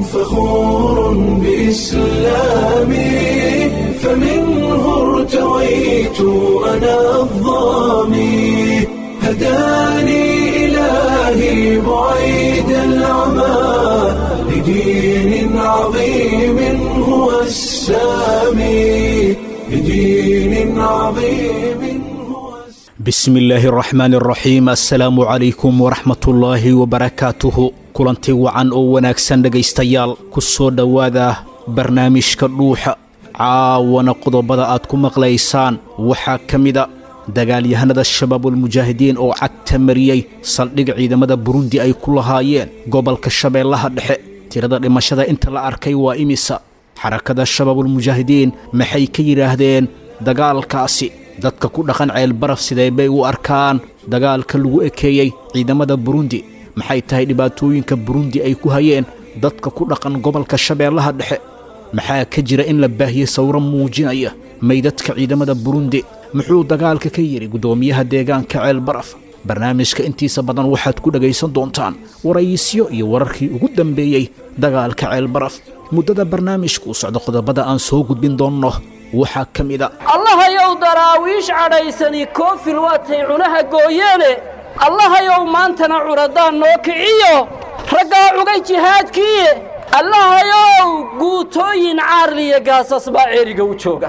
فخور بإسلامي فمنه ارتويت أنا الظامي هداني إلهي بعيد العمى لدين عظيم هو السامي لدين عظيم هو bismi illaahi araxmaan araxiim assalaamu calaykum waraxmatullaahi wabarakaatuhu kulanti wacan oo wanaagsan dhegaystayaal ku soo dhowaada barnaamijka dhuuxa caawana qodobada aad ku maqlaysaan waxaa ka mida dagaalyahanada shabaabulmujaahidiin oo cagta mariyey saldhig ciidamada burundi ay ku lahaayeen gobolka shabeellaha dhexe tirada dhimashada inta la arkay waa imisa xarakada shabaabulmujaahidiin maxay ka yidhaahdeen dagaalkaasi dadka ku dhaqan ceelbaraf sidee bay u arkaan dagaalka lagu ekeeyey ciidamada burundi maxay tahay dhibaatooyinka burundi ay ku hayeen dadka ku dhaqan gobolka shabeellaha dhexe maxaa ka jira in la baahiyey sawro muujinaya meydadka ciidamada burundi muxuu dagaalka ka yidhi guddoomiyaha deegaanka ceelbaraf barnaamijka intiisa badan waxaad ku dhegaysan doontaan warayisyo iyo wararkii ugu dambeeyey dagaalka ceelbaraf muddada barnaamijku u socdo qodobada aan soo gudbin doonno waxaa ka mida allahayow daraawiish cadhaysani koofil waatay cunaha gooyeene allahayow maantana curadaan noo kiciyo raggaa cugay jihaadkiiye allahayow guutooyin caarliya gaasas baa ceeriga u jooga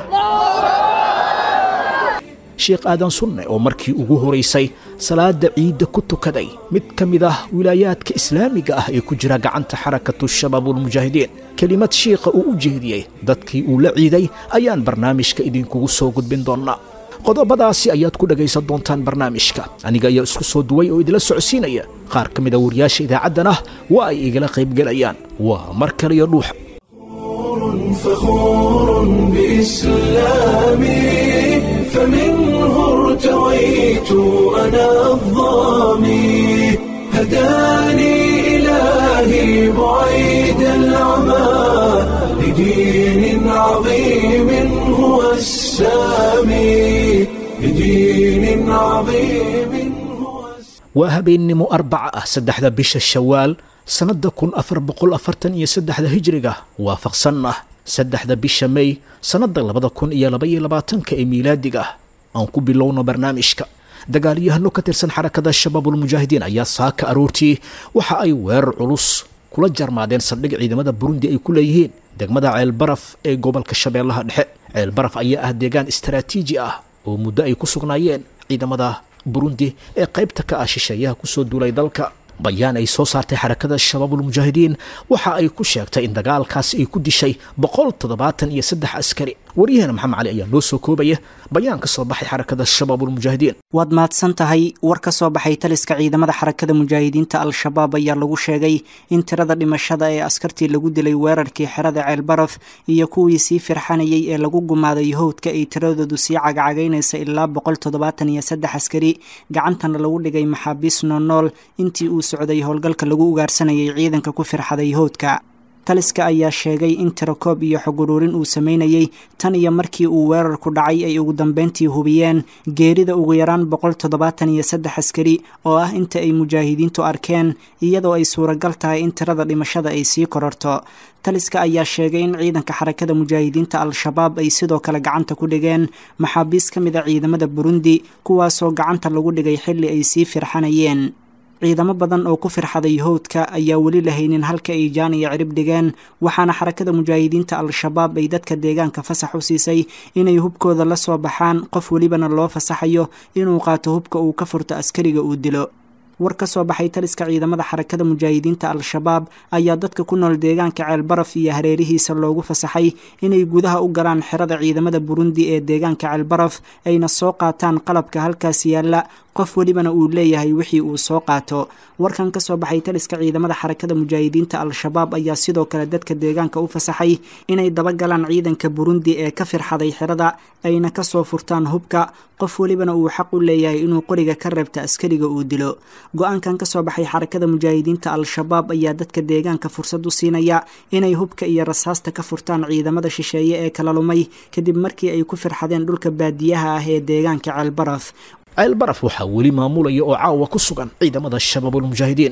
sheekh aadan sunne oo markii ugu horaysay salaada ciidda ku tukaday mid ka mid ah wilaayaadka islaamiga ah ee ku jira gacanta xarakatu shabaabulmujaahidiin kelimad shiikha uu u jeediyey dadkii uu la ciiday ayaan barnaamijka idinkugu soo gudbin doonnaa qodobadaasi ayaad ku dhegaysan doontaan barnaamijka aniga ayaa isku soo duway oo idila socodsiinaya qaar ka mida wariyaasha idaacaddan ah waa ay igala qaybgelayaan waa mar kaliyo dhuuxa فخور بإسلامي فمنه ارتويت أنا الظامي هداني إلهي بعيد العمى لدين عظيم هو السامي لدين عظيم هو السامي waa habeennimo arbaca ah saddexda bisha shawaal sannadda kun afar boqol afartan iyo saddexda hijriga waafaqsan ah saddexda bisha mey sannadda labada kun iyo labaiyo labaatanka ee miilaadiga ah aan ku bilowno barnaamijka dagaalyahano ka tirsan xarakada shabaabulmujaahidiin ayaa saaka aroortii waxa ay weerar culus kula jarmaadeen saldhig ciidamada burundi ay ku leeyihiin degmada ceelbaraf ee gobolka shabeellaha dhexe ceelbaraf ayaa ah deegaan istaraatiiji ah oo muddo ay ku sugnaayeen ciidamada burundi ee qaybta ka ah shisheeyaha kusoo duulay dalka bayaan ay soo saartay xarakada shabaabulmujaahidiin waxa ay ku sheegtay in dagaalkaasi ay ku dishay boqol toddobaatan iyo saddex askari waryaheena maxamed cali ayaa noo soo koobaya bayaan ka soo baxay xarakada shabaabulmujaahidiin waad mahadsan tahay war ka soo baxay taliska ciidamada xarakada mujaahidiinta al-shabaab ayaa lagu sheegay in tirada dhimashada ee askartii lagu dilay weerarkii xerada ceelbaraf iyo kuwii sii firxanayay ee lagu gumaaday howdka ay tiradoodu sii cagacagaynaysa ilaa boqol toddobaatan iyo saddex askari gacantana lagu dhigay maxaabiis noonool intii uu socday howlgalka lagu ugaarsanayay ciidanka ku firxaday howdka taliska ayaa sheegay in tirakoob iyo xog uruurin uu sameynayey tan iyo markii uu weerarku dhacay ay ugu dambeyntii hubiyeen geerida ugu yaraan boqol toddobaatan iyo saddex askari oo ah inta ay mujaahidiintu arkeen iyadoo ay suuragal tahay in tirada dhimashada ay sii kororto taliska ayaa sheegay in ciidanka xarakada mujaahidiinta al-shabaab ay sidoo kale gacanta ku dhigeen maxaabiis ka mid a ciidamada burundi kuwaasoo gacanta lagu dhigay xilli ay sii firxanayeen ciidamo badan oo ku firxaday howdka ayaa weli lahaynin halka ay jaan iyo cirib dhigeen waxaana xarakada mujaahidiinta al-shabaab ay dadka deegaanka fasax u siisay inay hubkooda la soo baxaan qof welibana loo fasaxayo inuu qaato hubka uu ka furto askariga uu dilo war ka soo baxay taliska ciidamada xarakada mujaahidiinta al-shabaab ayaa dadka ku nool deegaanka ceelbaraf iyo hareerihiisa loogu fasaxay inay gudaha u galaan xerada ciidamada burundi ee deegaanka ceelbaraf ayna soo qaataan qalabka halkaas yaalla qof welibana uu leeyahay wixii uu soo qaato warkan ka soo baxay taliska ciidamada xarakada mujaahidiinta al-shabaab ayaa sidoo kale dadka deegaanka u fasaxay inay dabagalaan ciidanka burundi ee ka firxaday xerada ayna kasoo furtaan hubka qof welibana uu xaq u leeyahay inuu qoriga ka reebta askariga uu dilo go-aankan ka soo baxay xarakada mujaahidiinta al-shabaab ayaa dadka deegaanka fursad u siinaya inay hubka iyo rasaasta ka furtaan ciidamada shisheeye ee kala lumay kadib markii ay ku firxadeen dhulka baadiyaha ah ee deegaanka ceelbaraf ceelbaraf waxaa weli maamulaya oo caawa ku sugan ciidamada shabaabulmujaahidiin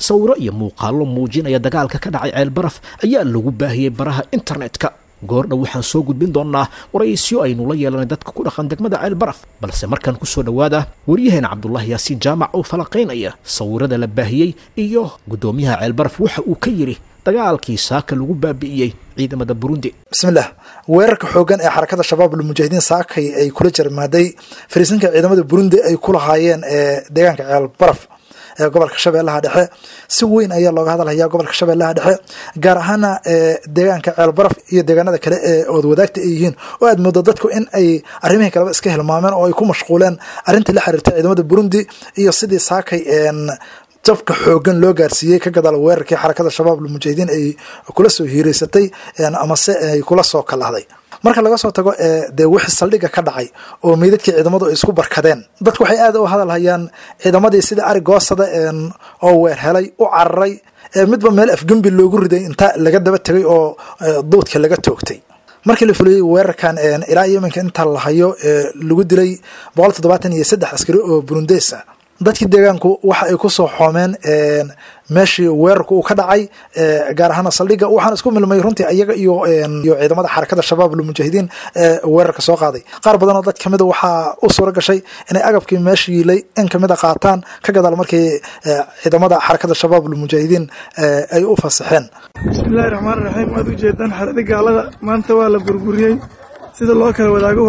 sawiro iyo muuqaallo muujinaya dagaalka ka dhacay ceelbaraf ayaa lagu baahiyey baraha internetka goordhow waxaan soo gudbin doonnaa waraysyo aynu la yeelanay dadka ku dhaqan degmada ceelbaraf balse markaan ku soo dhowaada waryaheena cabdulaahi yaasiin jaamac oo falaqaynaya sawirada la baahiyey iyo guddoomiyaha ceelbaraf waxa uu ka yidhi dagaalkii saaka lagu baabi'iyey ciidamada burundi bismillaah weerarka xoogan ee xarakada shabaab almujaahidiin saakay ay kula jarmaaday fariisinka ciidamada burundi ay ku lahaayeen ee deegaanka ceelbaraf ee gobolka shabeellaha dhexe si weyn ayaa looga hadalhayaa gobolka shabeellaha dhexe gaar ahaana deegaanka ceelbaraf iyo deegaanada kale ee ood wadaagta ay yihiin oo aad moodo dadku in ay arrimihii kaleba iska hilmaameen oo ay ku mashquuleen arrintii la xiriirta ciidamada burundi iyo sidii saakay jabka xoogan loo gaarsiiyey ka gadaal weerarkii xarakada shabaab almujaahidiin ay kula soo hiireysatay amase ay kula soo kalahday marka laga soo tago dee wixii saldhigga ka dhacay oo meydadkii ciidamadu ay isku barkadeen dadku waxay aad u hadalhayaan ciidamadii sidii ari goosada oo weer helay u cararay midba meel afgembi loogu riday inta laga daba tegay oo duudka laga toogtay markii la fuliyey weerarkan ilaa iyo iminka inta la hayo lagu dilay boqol toddobaatan iyo saddex askari oo burundeys ah dadkii deegaanku waxa ay ku soo xoomeen meeshii weerarku uu ka dhacay gaar ahaana saldhigga waxaan isku milmay runtii iyaga iyo iyo ciidamada xarakada shabaab almujaahidiin ee weerarka soo qaaday qaar badan oo dad kamid a waxaa u suura gashay inay agabkii meesha yiilay in kamid a qaataan ka gadaal markii ciidamada xarakada shabaab almujaahidiin ay u fasaxeen bismillahi raxmaan raxiim waad u jeedaan xadadi gaalada maanta waa la burburiyey sida loo kala wadaago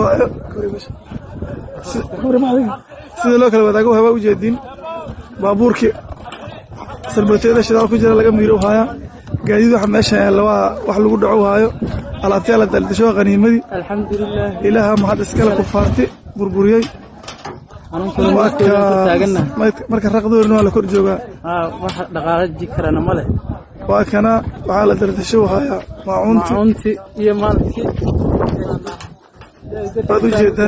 sida loo kala wadaago waa ujeediin baabuurkii sarbatooyada shidaal ku jira laga miiro u haayaa gaadiid waxa meesha yaalla waa wax lagu dhaco u haayo alaabtayaa la daldasho waa qaniimadii ilaaha maxad iskale kufaarti burburiyey marka raqdoorina waa la kor joogaa waa kana waxaa la daldasho u haayaa maacuunti waad u jeedaan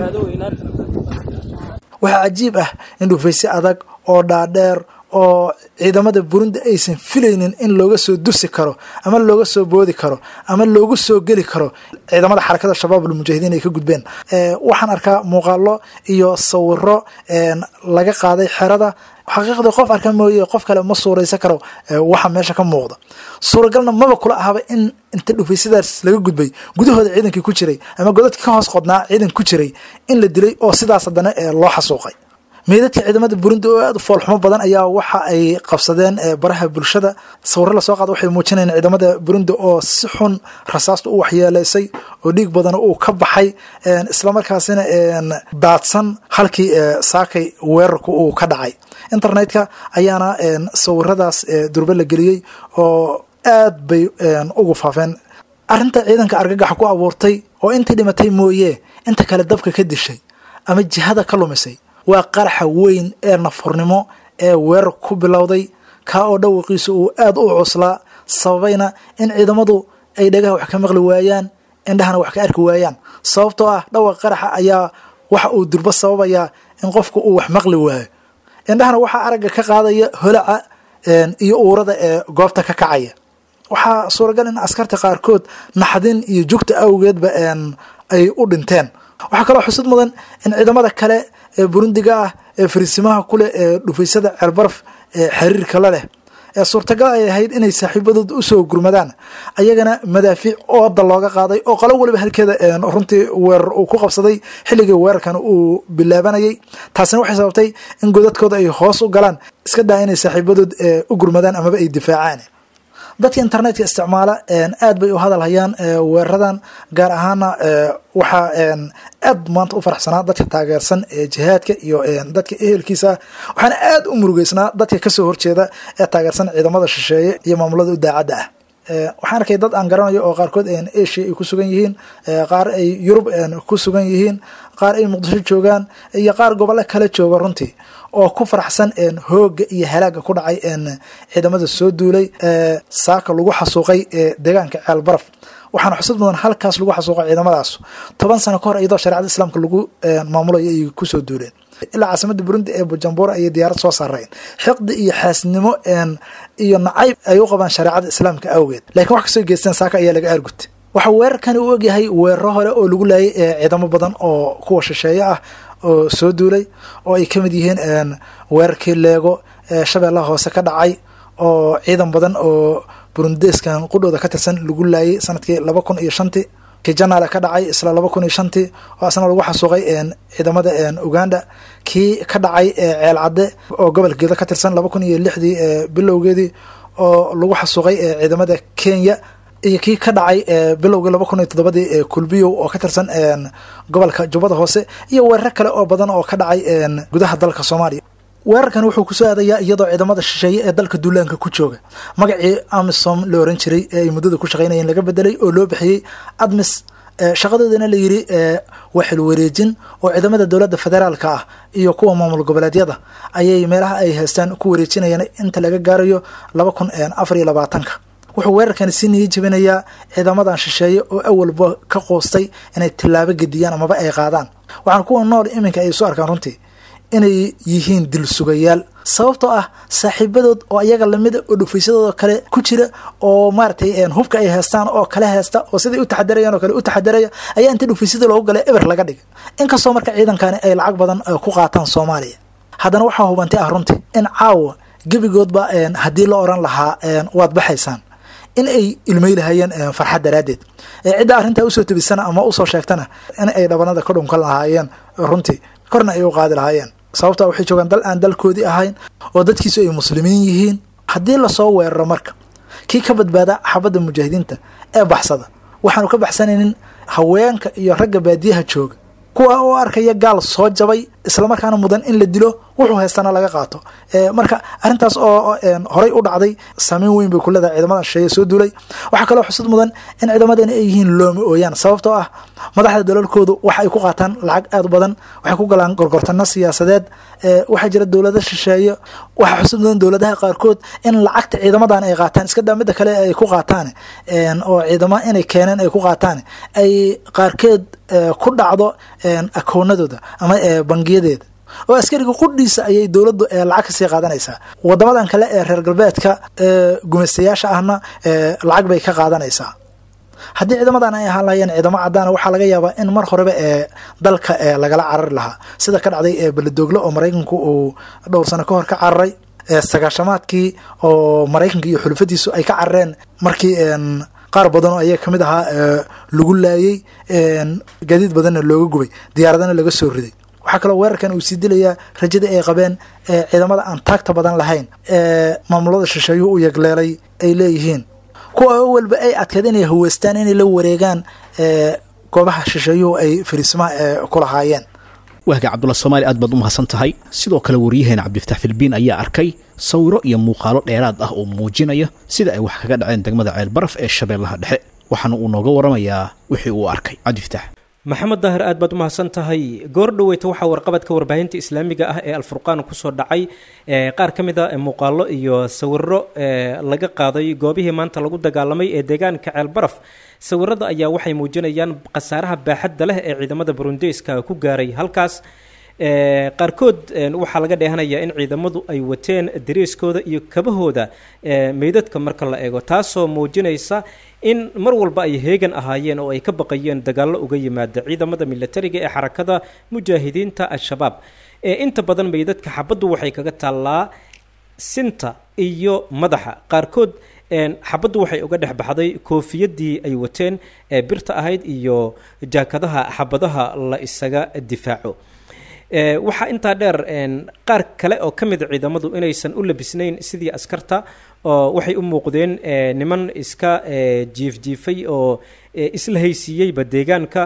waxaa cajiib ah in dhufayse adag oo dhaadheer oo ciidamada burundi aysan filaynin in looga soo dusi karo ama looga soo boodi karo ama loogu soo geli karo ciidamada xarakada shabaab almujaahidiin ay ka gudbeen waxaan arkaa muuqaalo iyo sawiro laga qaaday xerada xaqiiqdii qof arka mooye qof kale ma suuraysan karo waxa meesha ka muuqda suuragalna maba kula ahaba in inta dhufaysadaas laga gudbay gudahooda ciidankii ku jiray ama godadkii ka hoos qodnaa ciidan ku jiray in la dilay oo sidaas haddana loo xasuuqay meydadka ciidamada burundi oo aad u foolxumo badan ayaa waxa ay qabsadeen baraha bulshada sawiro lasoo qaada waxay muujinayeen ciidamada burundi oo si xun rasaasta u waxyeeleysay oo dhiig badan uu ka baxay islamarkaasina daadsan halkii saakay weerarku uu ka dhacay internetka ayaana sawiradaas durbe la geliyey oo aad bay ugu faafeen arrinta ciidanka argagaxa ku abuurtay oo intii dhimatay mooye inta kale dabka ka dishay ama jihada ka lumisay waa qaraxa weyn ee nafurnimo ee weerar ku bilowday kaa oo dhawaqiisa uu aad u cuslaa sababayna in ciidamadu ay dhagaha wax ka maqli waayaan indhahana wax ka arki waayaan sababtoo ah dhawaqa qaraxa ayaa waxa uu durbo sababayaa in qofku uu wax maqli waayo indhahana waxaa aragga ka qaadaya holaca iyo uurada ee goobta ka kacaya waxaa suuragal in askarta qaarkood naxdin iyo jugta awgeedba ay u dhinteen waxaa kaloo xusud mudan in ciidamada kale ee burundiga ah ee fariisimaha kuleh ee dhufaysada ceelbaraf ee xiriirka la leh ee suurtagal ay ahayd inay saaxiibadood usoo gurmadaan ayagana madaafiic ooda looga qaaday oo qolo waliba halkeeda runtii weerar uu ku qabsaday xilligii weerarkan uu bilaabanayay taasina waxay sababtay in godadkooda ay hoos u galaan iska daa inay saaxiibadood u gurmadaan amaba ay difaacaan dadka internetka isticmaala aad bay u hadal hayaan weeraradan gaar ahaana waxaa aad maanta u faraxsanaa dadka taageersan ee jihaadka iyo dadka ehelkiisa waxaana aad u murugeysnaa dadka kasoo horjeeda ee taageersan ciidamada shisheeye iyo maamulada u daacadda ah waxaan arkay dad aan garanayo oo qaarkood asia ay ku sugan yihiin qaar ay yurub ku sugan yihiin qaar ay muqdisho joogaan iyo qaar gobollo kala jooga runtii oo ku faraxsan hooga iyo halaaga ku dhacay ciidamada soo duulay saaka lagu xasuuqay deegaanka ceel baraf waxaana xusud mudan halkaas lagu xasuuqay ciidamadaas toban sano ka hor iyadoo shareecada islaamka lagu maamulayo ay kusoo duuleen ilaa caasimada burundi ee bujumbura ayay diyaarad soo saareen xiqdi iyo xaasnimo iyo nacayb ay u qabaan shareecada islaamka awgeed lakiin wax kasoo geysteen saaka ayaa laga aargutay waxaa weerarkani u ogyahay weeraro hore oo lagu laayay ciidamo badan oo kuwa shisheeye ah oo soo duulay oo ay ka mid yihiin weerarkii leego ee shabeellaha hoose ka dhacay oo ciidan badan oo burundeeskan qudhooda ka tirsan lagu laayay sanadkii laba kun iyo shantii kii janaale ka dhacay isla laba kun iyo shantii oo asna lagu xasuuqay ciidamada uganda kii ka dhacay ceel cadde oo gobolka gedo ka tirsan laba kun iyo lixdii bilowgeedii oo lagu xasuuqay ciidamada kenya iyo kii ka dhacay bilowgii laba kun iyo toddobadii kulbiyow oo ka tirsan gobolka jubbada hoose iyo weerar kale oo badan oo ka dhacay gudaha dalka soomaaliya weerarkan wuxuu kusoo aadayaa iyadoo ciidamada shisheeye ee dalka duulaanka ku jooga magacii amisom la oran jiray ee ay muddada ku shaqaynayeen laga bedelay oo loo bixiyey admis shaqadoodana la yidhi waa xilwareejin oo ciidamada dowladda federaalka ah iyo kuwa maamul goboleedyada ayay meelaha ay haystaan ku wareejinayaan inta laga gaarayo laba kun afar iyo labaatanka wuxuu weerarkani si niyi jebinayaa ciidamadan shisheeye oo awalba ka qoostay inay tillaabo gediyaan amaba ay qaadaan waxaan kuwa nool iminka ay soo arkaan runtii inay yihiin dil sugayaal sababtoo ah saaxiibadood oo ayaga lamida oo dhufaysadooda kale ku jira oo maaratay hubka ay heestaan oo kale heesta oo siday u taxadarayaan oo kale u taxadaraya ayaa inta dhufaysyada loogu galay eber laga dhigay inkastoo marka ciidankani ay lacag badan ku qaataan soomaaliya haddana waxaa hubantay ah runtii in caawa gebigoodba haddii la oran lahaa waad baxaysaan in ay ilmeylahayeen farxad daraaddeed cidda arrintaa usoo tebisana ama usoo sheegtana in ay dhabanada ka dhunkan lahaayeen runtii korna ay u qaadi lahaayeen sababtaa waxay joogaan dal aan dalkoodii ahayn oo dadkiisu ay muslimiin yihiin haddii lasoo weeraro marka kii ka badbaada xabadda mujaahidiinta ee baxsada waxaanu ka baxsanaynin haweenka iyo ragga baadiyaha jooga kuwa oo arkaya gaal soo jabay islamarkaana mudan in la dilo wuxuu haystana laga qaato marka arrintaas oo horay u dhacday saameyn weyn bay ku leedahay ciidamadan shisheeye soo duulay waxaa kaloo xusud mudan in ciidamadani ay yihiin looma ooyaan sababtoo ah madaxda dalalkoodu waxa ay ku qaataan lacag aad u badan waxay ku galaan gorgortano siyaasadeed waxaa jira dowlado shisheeye waxaa xusud mudan dowladaha qaarkood in lacagta ciidamadan ay qaataan iska daa midda kale ay ku qaataan oo ciidamo inay keeneen ay ku qaataan ay qaarkeed ku dhacdo akoonadooda ama bangiyadeeda oo askariga qudhiisa ayay dowladdu lacag kasii qaadanaysaa wadamadan kale ee reer galbeedka gumaystayaasha ahna lacag bay ka qaadanaysaa haddii ciidamadan ay ahaan lahayeen ciidamo caddaana waxaa laga yaabaa in mar horeba ee dalka lagala carari lahaa sida ka dhacday beledoogle oo maraykanku uu dhowr sano ka hor ka cararay sagaashamaadkii oo maraykanka iyo xulufadiisu ay ka carareen markii qaar badan oo ayaga kamid ahaa lagu laayey gaadiid badanna looga gubay diyaaradana laga soo riday waxaa kaloo weerarkan uu sii dilayaa rajadii ay qabeen ciidamada aan taagta badan lahayn ee maamulada shisheeyuhu u yagleelay ay leeyihiin kuwa awalba ay adkeed inay haweystaan inay la wareegaan goobaha shisheeyuhu ay fariismaha ku lahaayeen wahga cabdulla soomaali aad baad u mahadsan tahay sidoo kale waryaheena cabdifatax filbiin ayaa arkay sawiro iyo muuqaalo dheeraad ah oo muujinaya sida ay wax kaga dhaceen degmada ceelbaraf ee shabeellaha dhexe waxaana uu nooga waramayaa wixii uu arkay cabdifatax maxamed daahir aad baad u mahadsan tahay goor dhoweyta waxaa warqabadka warbaahinta islaamiga ah ee alfurqaan kusoo dhacay qaar ka mid a muuqaalo iyo sawiro laga qaaday goobihii maanta lagu dagaalamay ee deegaanka ceelbaraf sawirada ayaa waxay muujinayaan khasaaraha baaxadda leh ee ciidamada burundeyska ku gaaray halkaas qaarkood waxaa laga dheehanayaa in ciidamadu ay wateen dariiskooda iyo kabahooda meydadka marka la eego taasoo muujinaysa in mar walba ay heegan ahaayeen oo ay ka baqayeen dagaallo uga yimaada ciidamada milatariga ee xarakada mujaahidiinta al-shabaab inta badan meydadka xabaddu waxay kaga taallaa sinta iyo madaxa qaarkood xabaddu waxay uga dhex baxday koofiyadii ay wateen ee birta ahayd iyo jaakadaha xabadaha la isaga difaaco waxaa intaa dheer qaar kale oo ka mida ciidamadu inaysan u labisnayn sidii askarta oo waxay u muuqdeen niman iska jiifjiifay oo isla haysiiyeyba deegaanka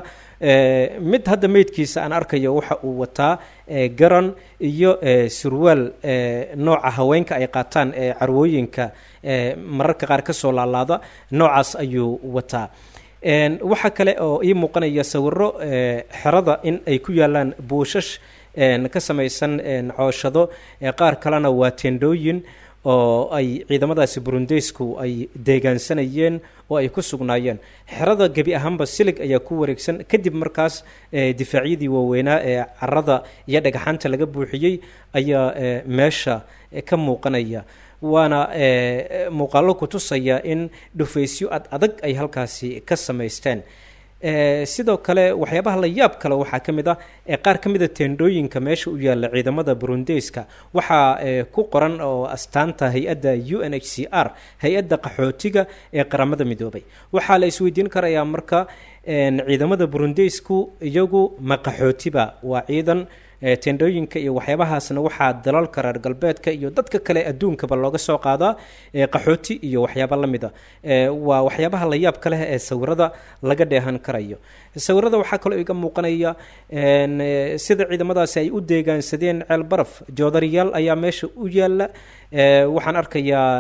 mid hadda meydkiisa aan arkayo waxa uu wataa garan iyo surwaal nooca haweenka ay qaataan ee carwooyinka mararka qaar ka soo laalaada noocaas ayuu wataa waxaa kale oo ii muuqanaya sawiro xerada in ay ku yaalaan buushash ka samaysan cooshado qaar kalena waa tendhooyin oo ay ciidamadaasi burundeysku ay deegaansanayeen oo ay ku sugnaayeen xerada gebi ahaanba silig ayaa ku wareegsan kadib markaas difaacyadii waaweynaa ee carada iyo dhagaxaanta laga buuxiyey ayaa meesha ka muuqanaya waana muuqaallo ku tusaya in dhufaysyo ad adag ay halkaasi ka samaysteen sidoo kale waxyaabaha la yaab kale waxaa ka mid ah qaar ka mida teendhooyinka meesha u yaalla ciidamada burundeyska waxaa ku qoran oo astaanta hay-adda u n h c r hay-adda qaxootiga ee qaramada midoobay waxaa la isweydiin karayaa marka ciidamada burundeysku iyagu ma qaxootiba waa ciidan teendhooyinka iyo waxyaabahaasna waxaa dalalka reer galbeedka iyo dadka kale adduunkaba looga soo qaadaa qaxooti iyo waxyaaba la mida waa waxyaabaha la yaabka leh ee sawirada laga dheehan karayo sawirada waxaa kaloo iga muuqanaya sida ciidamadaasi ay u deegaansadeen ceel baraf joodariyaal ayaa meesha u yaala waxaan arkayaa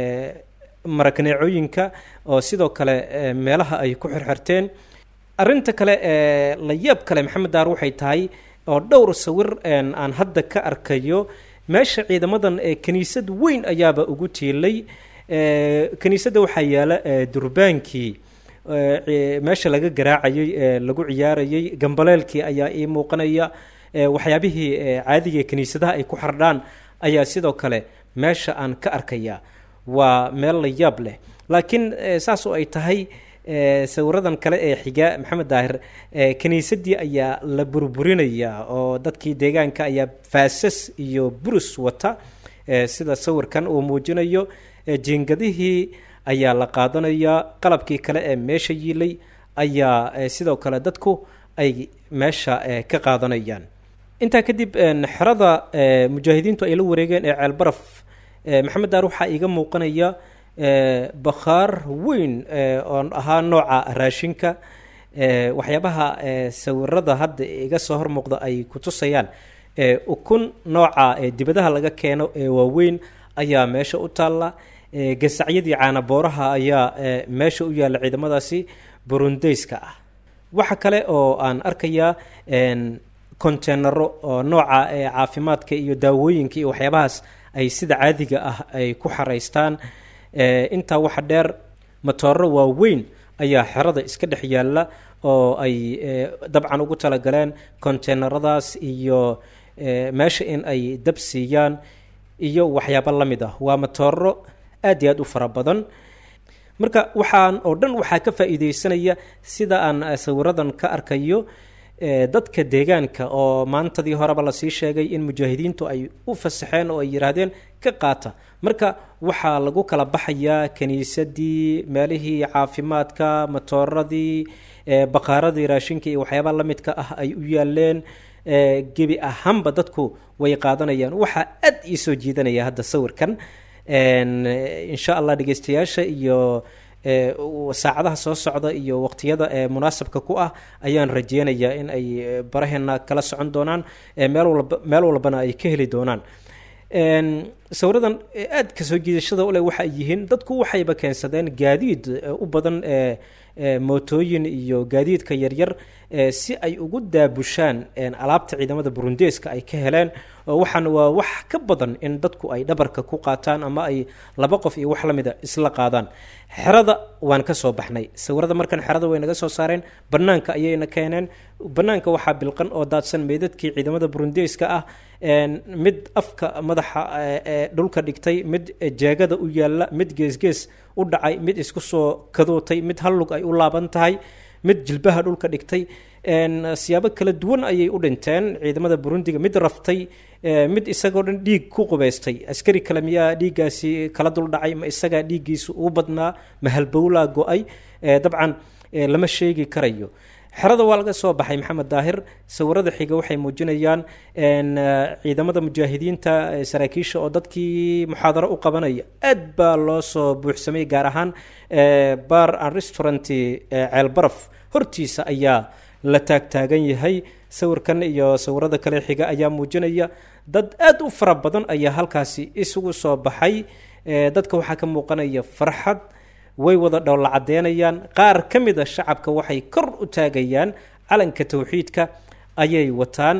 marakaneecooyinka oo sidoo kale meelaha ay ku xirxirteen arinta kale ee la yaab kale maxamed daar waxay tahay oo dhowr sawir aan hadda ka arkayo meesha ciidamadan ee kiniisad weyn ayaaba ugu tiilay kiniisadda waxaa yaala durbaankii meesha laga garaacayay ee lagu ciyaarayay gambaleelkii ayaa ii muuqanaya waxyaabihii caadiga kiniisadaha ay ku xardhaan ayaa sidoo kale meesha aan ka arkaya waa meel la yaab leh laakiin saas oo ay tahay sawiradan kale ee xiga maxamed daahir kiniisadii ayaa la burburinayaa oo dadkii deegaanka ayaa faasas iyo burus wata sida sawirkan uu muujinayo jiingadihii ayaa la qaadanayaa qalabkii kale ee meesha yiilay ayaa sidoo kale dadku ay meesha ka qaadanayaan intaa kadib xerada mujaahidiintu ay la wareegeen ee ceelbaraf maxamed daar waxaa iiga muuqanaya bakhaar weyn oon ahaa nooca raashinka waxyaabaha sawirada hadda iga soo hormuuqda ay ku tusayaan ukun nooca dibadaha laga keeno ee waaweyn ayaa meesha u taalla gasacyadii caanabooraha ayaa meesha u yaalla ciidamadaasi burundeyska ah waxa kale oo aan arkayaa conteenaro oo nooca caafimaadka iyo daawooyinka iyo waxyaabahaas ay sida caadiga ah ay ku xaraystaan intaa waxa dheer matooro waaweyn ayaa xerada iska dhex yaalla oo ay dabcan ugu talagaleen conteenaradaas iyo meesha in ay dab siiyaan iyo waxyaabo la mid ah waa matooro aad iyo aad u fara badan marka waxaan oo dhan waxaa ka faa'iideysanaya sida aan sawiradan ka arkayo dadka deegaanka oo maantadii horeba lasii sheegay in mujaahidiintu ay u fasaxeen oo ay yidhaahdeen ka qaata marka waxaa lagu kala baxayaa kiniisadii meelihii caafimaadka matooradii bakaaradii raashinka iyo waxyaabaha la midka ah ay u yaaleen gebi ahaanba dadku way qaadanayaan waxaa aad ii soo jiidanaya hadda sawirkan insha allah dhegeystayaasha iyo saacadaha soo socda iyo waqtiyada ee munaasabka ku ah ayaan rajeynayaa in ay baraheena kala socon doonaan meel walba meel walbana ay ka heli doonaan sawiradan aad ka soo jiidashada ule waxa ay yihiin dadku waxayba keensadeen gaadiid u badan mootooyin iyo gaadiidka yaryar si ay ugu daabushaan alaabta ciidamada burundeeska ay ka heleen waxaan waa wax ka badan in dadku ay dhabarka ku qaataan ama ay laba qof iyo wax la mida isla qaadaan xerada waan ka soo baxnay sawirada markan xerada way naga soo saareen banaanka ayayna keeneen banaanka waxaa bilqan oo daadsan meydadkii ciidamada burundeeska ah mid afka madaxa dhulka dhigtay mid jeegada u yaalla mid geesgees u dhacay mid isku soo kadootay mid hallug ay u laaban tahay mid jilbaha dhulka dhigtay siyaabo kala duwan ayay u dhinteen ciidamada burundiga mid raftay mid isagoo dhan dhiig ku qubaystay askari kale miyaa dhiiggaasi kala duldhacay ma isagaa dhiiggiisu uu badnaa ma halbowlaa go-ay dabcan lama sheegi karayo xerada waa laga soo baxay maxamed daahir sawirada xiga waxay muujinayaan ciidamada mujaahidiinta saraakiisha oo dadkii muxaadaro u qabanaya aad baa loo soo buuxsamay gaar ahaan bar an restaurant ceelbaraf hortiisa ayaa la taagtaagan yahay sawirkan iyo sawirada kale xiga ayaa muujinaya dad aad u fara badan ayaa halkaasi isugu soo baxay dadka waxaa ka muuqanaya farxad way wada dhowla cadeynayaan qaar ka mid a shacabka waxay kor u taagayaan calanka towxiidka ayay wataan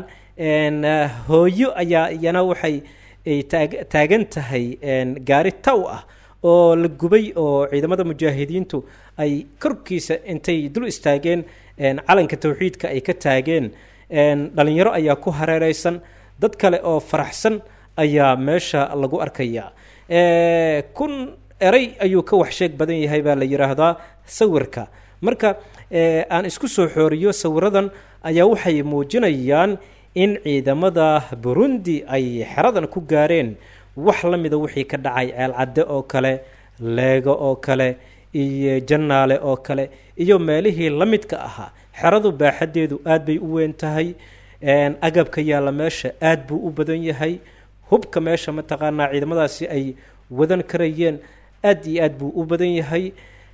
hooyo ayaa iyana waxay taagan tahay gaari taw ah oo la gubay oo ciidamada mujaahidiintu ay korkiisa intay dul istaageen calanka towxiidka ay ka taageen dhalinyaro ayaa ku hareereysan dad kale oo faraxsan ayaa meesha lagu arkaya kun eray ayuu ka waxsheeg badan yahay baa la yidhaahdaa sawirka marka aan isku soo xooriyo sawiradan ayaa waxay muujinayaan in ciidamada burundi ay xeradan ku gaareen wax la mida wixii ka dhacay ceelcadde oo kale leego oo kale iyo jannaale oo kale iyo meelihii la midka ahaa xeradu baaxaddeedu aad bay u weyn tahay agabka yaalla meesha aad buu u badan yahay hubka meesha mataqaanaa ciidamadaasi ay wadan karayeen aad iyo aad buu u badan yahay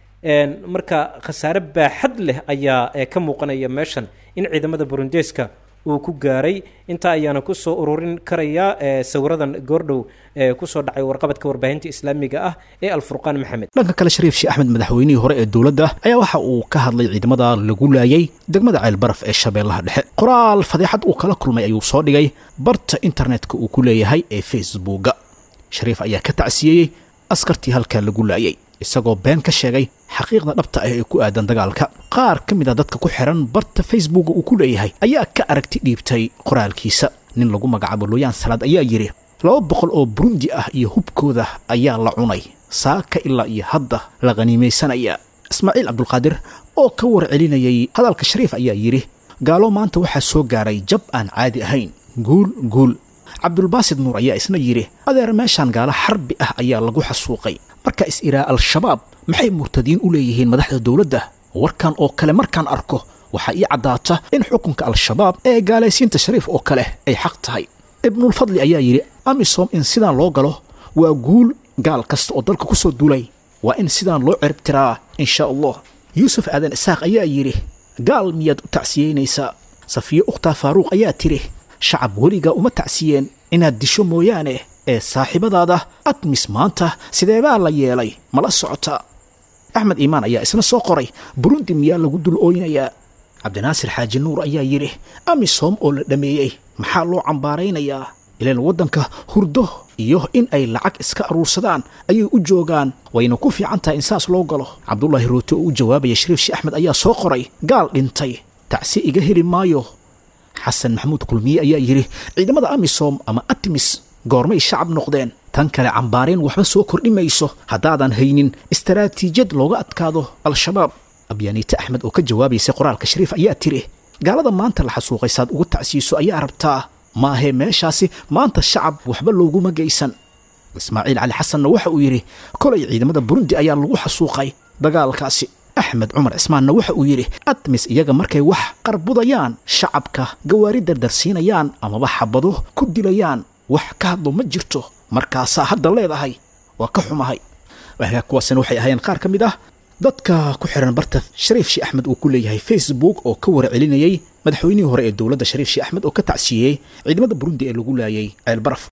marka khasaare baaxad leh ayaa ka muuqanaya meeshan in ciidamada burundeeska uu ku gaaray intaa ayaana kusoo ururin karayaa sawiradan goordhow kusoo dhacay warqabadka warbaahinta islaamiga ah ee alfurqaan maxamed dhanka kale shariif sheekh axmed madaxweynihii hore ee dowladda ayaa waxa uu ka hadlay ciidamada lagu laayay degmada ceelbaraf ee shabeellaha dhexe qoraal fadeexad uu kala kulmay ayuu soo dhigay barta internetka uu ku leeyahay ee facebooka shariif ayaa ka tacsiyeeyey askartii halkaa lagu laayay isagoo been ka sheegay xaqiiqda dhabta ah ee ku aadan dagaalka qaar ka mid a dadka ku xihan barta facebooka uu ku leeyahay ayaa ka aragti dhiibtay qoraalkiisa nin lagu magacaabo looyaan salaad ayaa yidhi laba boqol oo burundi ah iyo hubkooda ayaa la cunay saaka ilaa iyo hadda la khaniimaysanaya ismaaciil cabdulqaadir oo ka warcelinayay hadalka shariif ayaa yidhi gaalo maanta waxaa soo gaaray jab aan caadi ahayn guul guul cabdulbaasid nuur ayaa isna yidhi adeer meeshaan gaalo xarbi ah ayaa lagu xasuuqay marka is-iraa al-shabaab maxay murtadiin u leeyihiin madaxda dowladda warkan oo kale markaan arko waxaa ii caddaata in xukunka al-shabaab ee gaalaysiinta shariif oo kale ay xaq tahay ibnulfadli ayaa yidhi amisom in sidaan loo galo waa guul gaal kasta oo dalka ku soo duulay waa in sidaan loo ciribtiraa insha allah yuusuf aadan isaaq ayaa yidhi gaal miyaad u tacsiyeynaysaa safiye ukhtaa faaruuq ayaa tidhi shacab weligaa uma tacsiyeen inaad disho mooyaane ee saaxiibadaada admis maanta sideebaa la yeelay mala socota axmed iimaan ayaa isna soo qoray burundi miyaa lagu dul ooynayaa cabdinaasir xaaji nuur ayaa yidhi amisom oo la dhammeeyey maxaa loo cambaaraynayaa ilaan waddanka hurdo iyo in ay lacag iska aruursadaan ayay u joogaan wayna ku fiican tahay in saas loo galo cabdulaahi roote oo u jawaabaya shariif sheekh axmed ayaa soo qoray gaal dhintay tacsi iga heli maayo xasan maxamuud kulmiye ayaa yidhi ciidamada amisom ama atmis goormay shacab noqdeen tan kale cambaareen waxba soo kordhi mayso haddaadan haynin istaraatiijiyad looga adkaado al-shabaab abyaaniite axmed oo ka jawaabaysay qoraalka shariif ayaa tiri gaalada maanta la xasuuqay saad uga tacsiiso ayaa rabtaa maahee meeshaasi maanta shacab waxba looguma geysan ismaaciil cali xasanna waxa uu yidhi kolay ciidamada burundi ayaa lagu xasuuqay dagaalkaasi axmed cumar cismaanna waxa uu yidhi admis iyaga markay wax qarbudayaan shacabka gawaari dardarsiinayaan amaba xabado ku dilayaan wax ka hadlo ma jirto markaasaa hadda leedahay waa ka xumahay waagaa kuwaasina waxay ahaayeen qaar ka mid ah dadka ku xiran barta shariif sheekh axmed uu ku leeyahay facebook oo ka warcelinayey madaxweynihii hore ee dowladda shariif sheekh axmed oo ka tacsiiyey ciidamada burundi ee lagu laayay ceelbaraf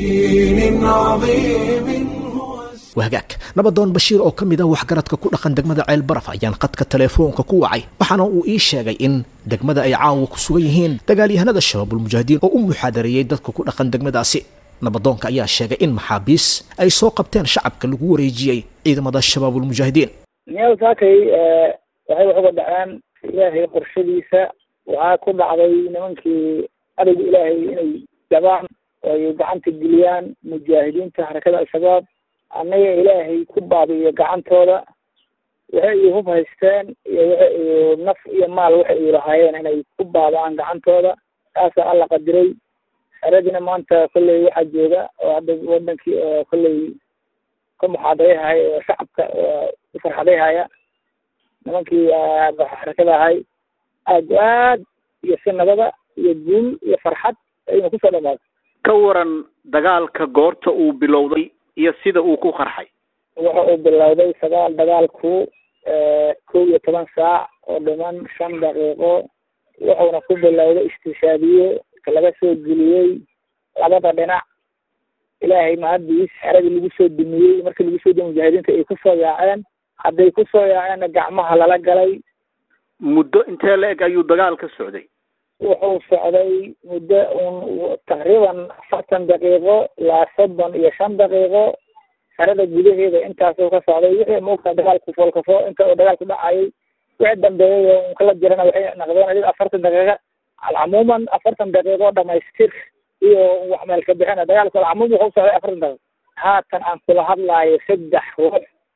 wahagaag nabadoon bashiir oo ka mid ah waxgaradka ku dhaqan degmada ceelbaraf ayaan qadka teleefoonka ku wacay waxaana uu ii sheegay in degmada ay caawa ku sugan yihiin dagaalyahanada shabaabulmujaahidiin oo u muxaadareeyey dadka ku dhaqan degmadaasi nabadoonka ayaa sheegay in maxaabiis ay soo qabteen shacabka lagu wareejiyey ciidamada shabaabulmujaahidiin miyaal saakay waxay wax uga dhaceen ilaahay qorshadiisa waxaa ku dhacday nimankii adayga ilaahay inay jabaan oo ay gacanta geliyaan mujaahidiinta xarakada al-shabaab annaga ilaahay ku baabi'iyo gacantooda waxay ay hub haysteen iyo waxa ay naf iyo maal waxa ay lahaayeen inay ku baaba'aan gacantooda taasaa alla qadiray xeradina maanta kolley waxaa jooga oo hadda wadankii oo kolley ka muxaadarayhaya oo shacabka u farxadayhaya nimankii xarakada ahay aad aad iyo si nabada iyo guul iyo farxad ayna kusoo dhamaatay ka waran dagaalka goorta uu bilowday iyo sida uu ku qarxay waxa uu bilowday sagaal dagaalku kow iyo toban saac oo dhiman shan daqiiqo wuxuuna ku bilowday istishaadiye laga soo geliyey labada dhinac ilaahay mahaddiis xeradii lagu soo dumiyey markii lagu soo dumiyey mujaahidiinta ay kusoo yaaceen hadday kusoo yaaceenna gacmaha lala galay muddo intee la eg ayuu dagaal ka socday wuxuu socday muddo un taqriiban afartan daqiiqo ilaa soddon iyo shan daqiiqo xerada gudaheeda intaasuu ka socday wixii maogtaa dagaalku foolkafo inta uu dagaalku dhacayay wixii dambeeyay oo unkala jirana waxay naqdeen adid afartan daqiiqa alcamuuman afartan daqiiqo dhamaystir iyo wax meel ka bixina dagaalku alcamuum wuxuu socday afartan daqiiqo haatan aan kula hadlaayo saddex ruux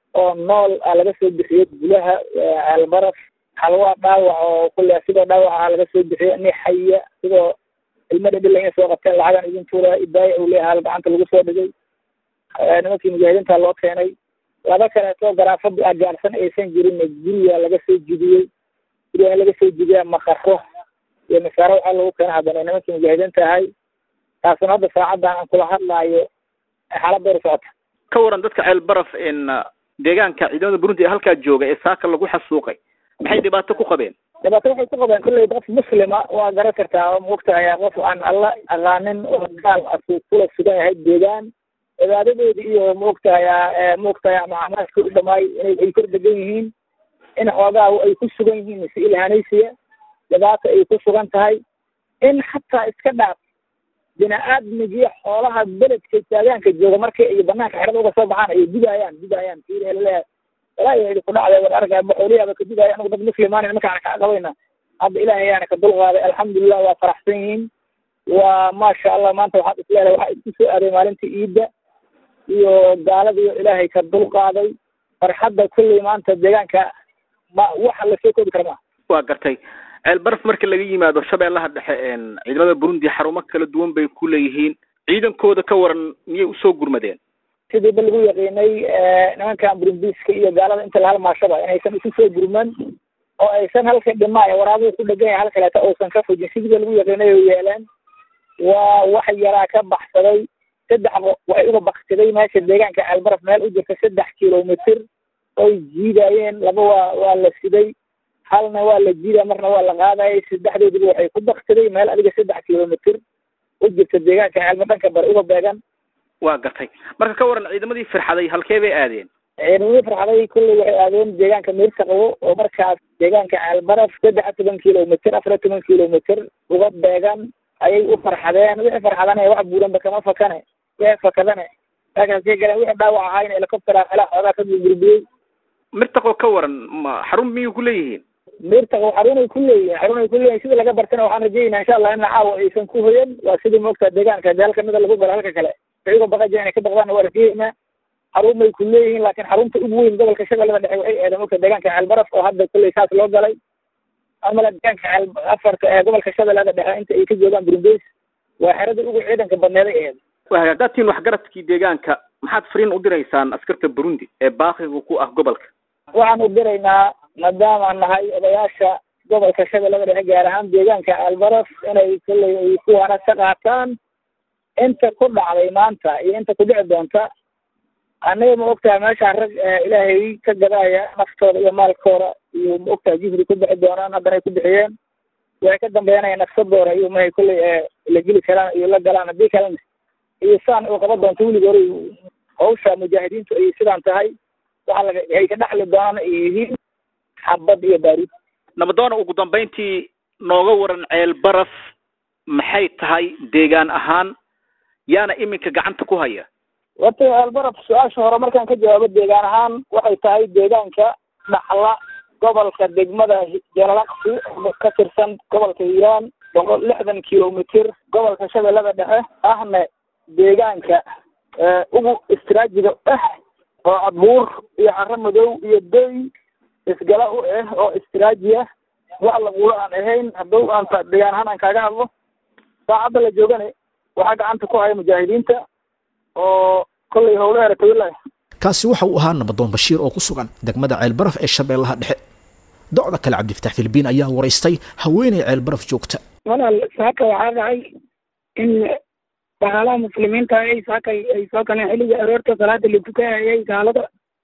oo nool a laga soo bixiyey gudaha ceelbaraf halwaa dhaawac oo kulle sidoo dhaawac ah laga soo bixiyo ni xaya sidoo ilmo dhadhila inay soo qabteen lacagan idin tuura idaaya uu leeyahay gacanta lagu soo dhigay nimankii mujaahidiinta loo keenay laba kaleeto garaafada agaarsan aysan jirin guriga laga soo jidiyey guriga laga soo jidiyaa makaro iyo masaaro waxaa lagu keena haddana nimankii mujaahidiinta ahay taasuna hadda saacadan aan kula hadlaayo xaaladooda socota ka waran dadka ceel baraf in deegaanka ciidamada burundi ee halkaa jooga ee saaka lagu xasuuqay maxay dhibaato ku qabeen dhibaato waxay ku qabeen kulley qof muslima waa garan kartaa oo maogtahay qof aan alla aqaanin oo gaal asuu kula sugan yahay deegaan cibaadadoodi iyo maogtahay maogtahay macamaadka u dhamaay inay ay kor degan yihiin in xoogaa ay ku sugan yihiin mise ilhanaysiya dhibaata ay ku sugan tahay in xataa iska dhaaf bini-aadmigiyo xoolaha beledka taagaanka jooga markii ay banaanka xerada uga soo baxaan ay digaayaan digaayaan laleeyahay walaahi idi ku dhacday war arga xooliyaaba ka digaayo anagu dad muslimaan markaan kaa qabayna hadda ilaahay ayaana ka dulqaaday alxamdulilah waa faraxsan yihiin waa maasha allah maanta waxaad isleedahay waxaa isku soo aaday maalintii iidda iyo gaaladiiyo ilaahay ka dulqaaday farxadda kulley maanta deegaanka ma waxa lasoo koobi kara maa waa gartay ceel baraf marka laga yimaado shabeellaha dhexe ciidamada burundi xarumo kala duwan bay ku leeyihiin ciidankooda ka waran miyay usoo gurmadeen sidii ba lagu yaqiinay nimankan burundiiska iyo gaalada inta la halmaashaba inaysan isu soo gurman oo aysan halka dhimaayo waraabuhu ku dhegan yahay halkaleeta uusan ka fujin sidii ba lagu yaqiinay oo yeeleen waa wax yaraa ka baxsaday saddex waxay uga baktiday meesha deegaanka ceelbaraf meel u jirta saddex kilomitr oy jiidaayeen laba waa waa la siday halna waa la jiida marna waa la qaadayay saddexdoodiba waxay ku baktiday meel adiga saddex kilomitr u jirta deegaanka ceelma dhanka bari uga beegan waa gartay marka ka waran ciidamadii firxaday halkee bay aadeen ciidamadii firxaday kulley waxay aadeen deegaanka miirta qabo oo markaas deegaanka ceelbaraf saddex iyo toban kilomitr afar iyo toban kilomitr uga beegan ayay u farxadeen wixii farxadane wax buuranba kama fakane wixii fakadane meeshaasay galeen wixii dhaawac ahaayna helicoptera meelaha xoogaa ka burburiyey mirtaqoo ka waran ma xarun miyay ku leeyihiin mirtaqo xarunay ku leeyihin xarunay ku leeyihin sida laga bartana waxaan rajeynaa insha allah ina caawa aysan ku hoyan waa sidii moogtaa deegaanka deel kamida lagu galo halka kale iyago baqa jira inay ka baqdaan waa rajeynaa xarumay ku leeyihiin laakiin xarunta ugu weyn gobolka shabeellada dhexe waxay aadeen moogta deegaanka ceelbaraf oo hadda kulley saas loo galay amala deegaanka ceel afarta ee gobolka shabeellada dhexe inta ay ka joogaan burundeys waa xerada ugu ciidanka badneeday aheed waa hagaagaatiin waxgaradkii deegaanka maxaad fariin u diraysaan askarta burundi ee baaqiga ku ah gobolka waxaan u diraynaa maadaamaan nahay odayaasha gobolka shabeellada dhexe gaar ahaan deegaanka ceelbaraf inay kulley ay kuwaana ka qaataan inta ku dhacday maanta iyo inta ku dhici doonta aniga ma ogtahay meeshaan rag ilaahay ka gadaaya naftooda iyo maalkooda iyo ma ogtahay jihdi ku bixi doonaan haddana ay ku bixiyeen waxay ka dambeynaya nafsadooda iyo mahay kulley la geli karaan iyo la galaan haddii kalena iyo saan uu qaba doonto weligoor hawsha mujaahidiintu ay sidaan tahay waxa laga ay ka dhexli doonaan ay yihiin xabad iyo baaruud nabadoona ugu dambayntii nooga waran ceel baraf maxay tahay deegaan ahaan yaana iminka gacanta ku haya horta ceelbaraf su-aasha hore markaan ka jawaabo deegaan ahaan waxay tahay deegaanka dhaxla gobolka degmada jalalaqsi ka tirsan gobolka hiiraan boqol lixdan kilomitr gobolka shabeellada dhexe ahna deegaanka ugu istraajiga ah oo cadbuur iyo caro madow iyo doy isgala u ah oo istraaji ah wax lagulo aan ahayn hadduu aan deegaan ahaan aan kaaga hadlo saacadda la joogane waxaa gacanta ku haya mujaahidiinta oo kollay howlo eratawillah kaasi waxa uu ahaa nabadoon bashiir oo ku sugan degmada ceelbaraf ee shabeellaha dhexe docda kale cabdifatax filibiin ayaa waraystay haweeney ceelbaraf joogta walaal saaka waxaa dhacay in dagaalaha muslimiinta ay saaka ay soo galeen xilliga aroorta salaada la tukanayay gaalada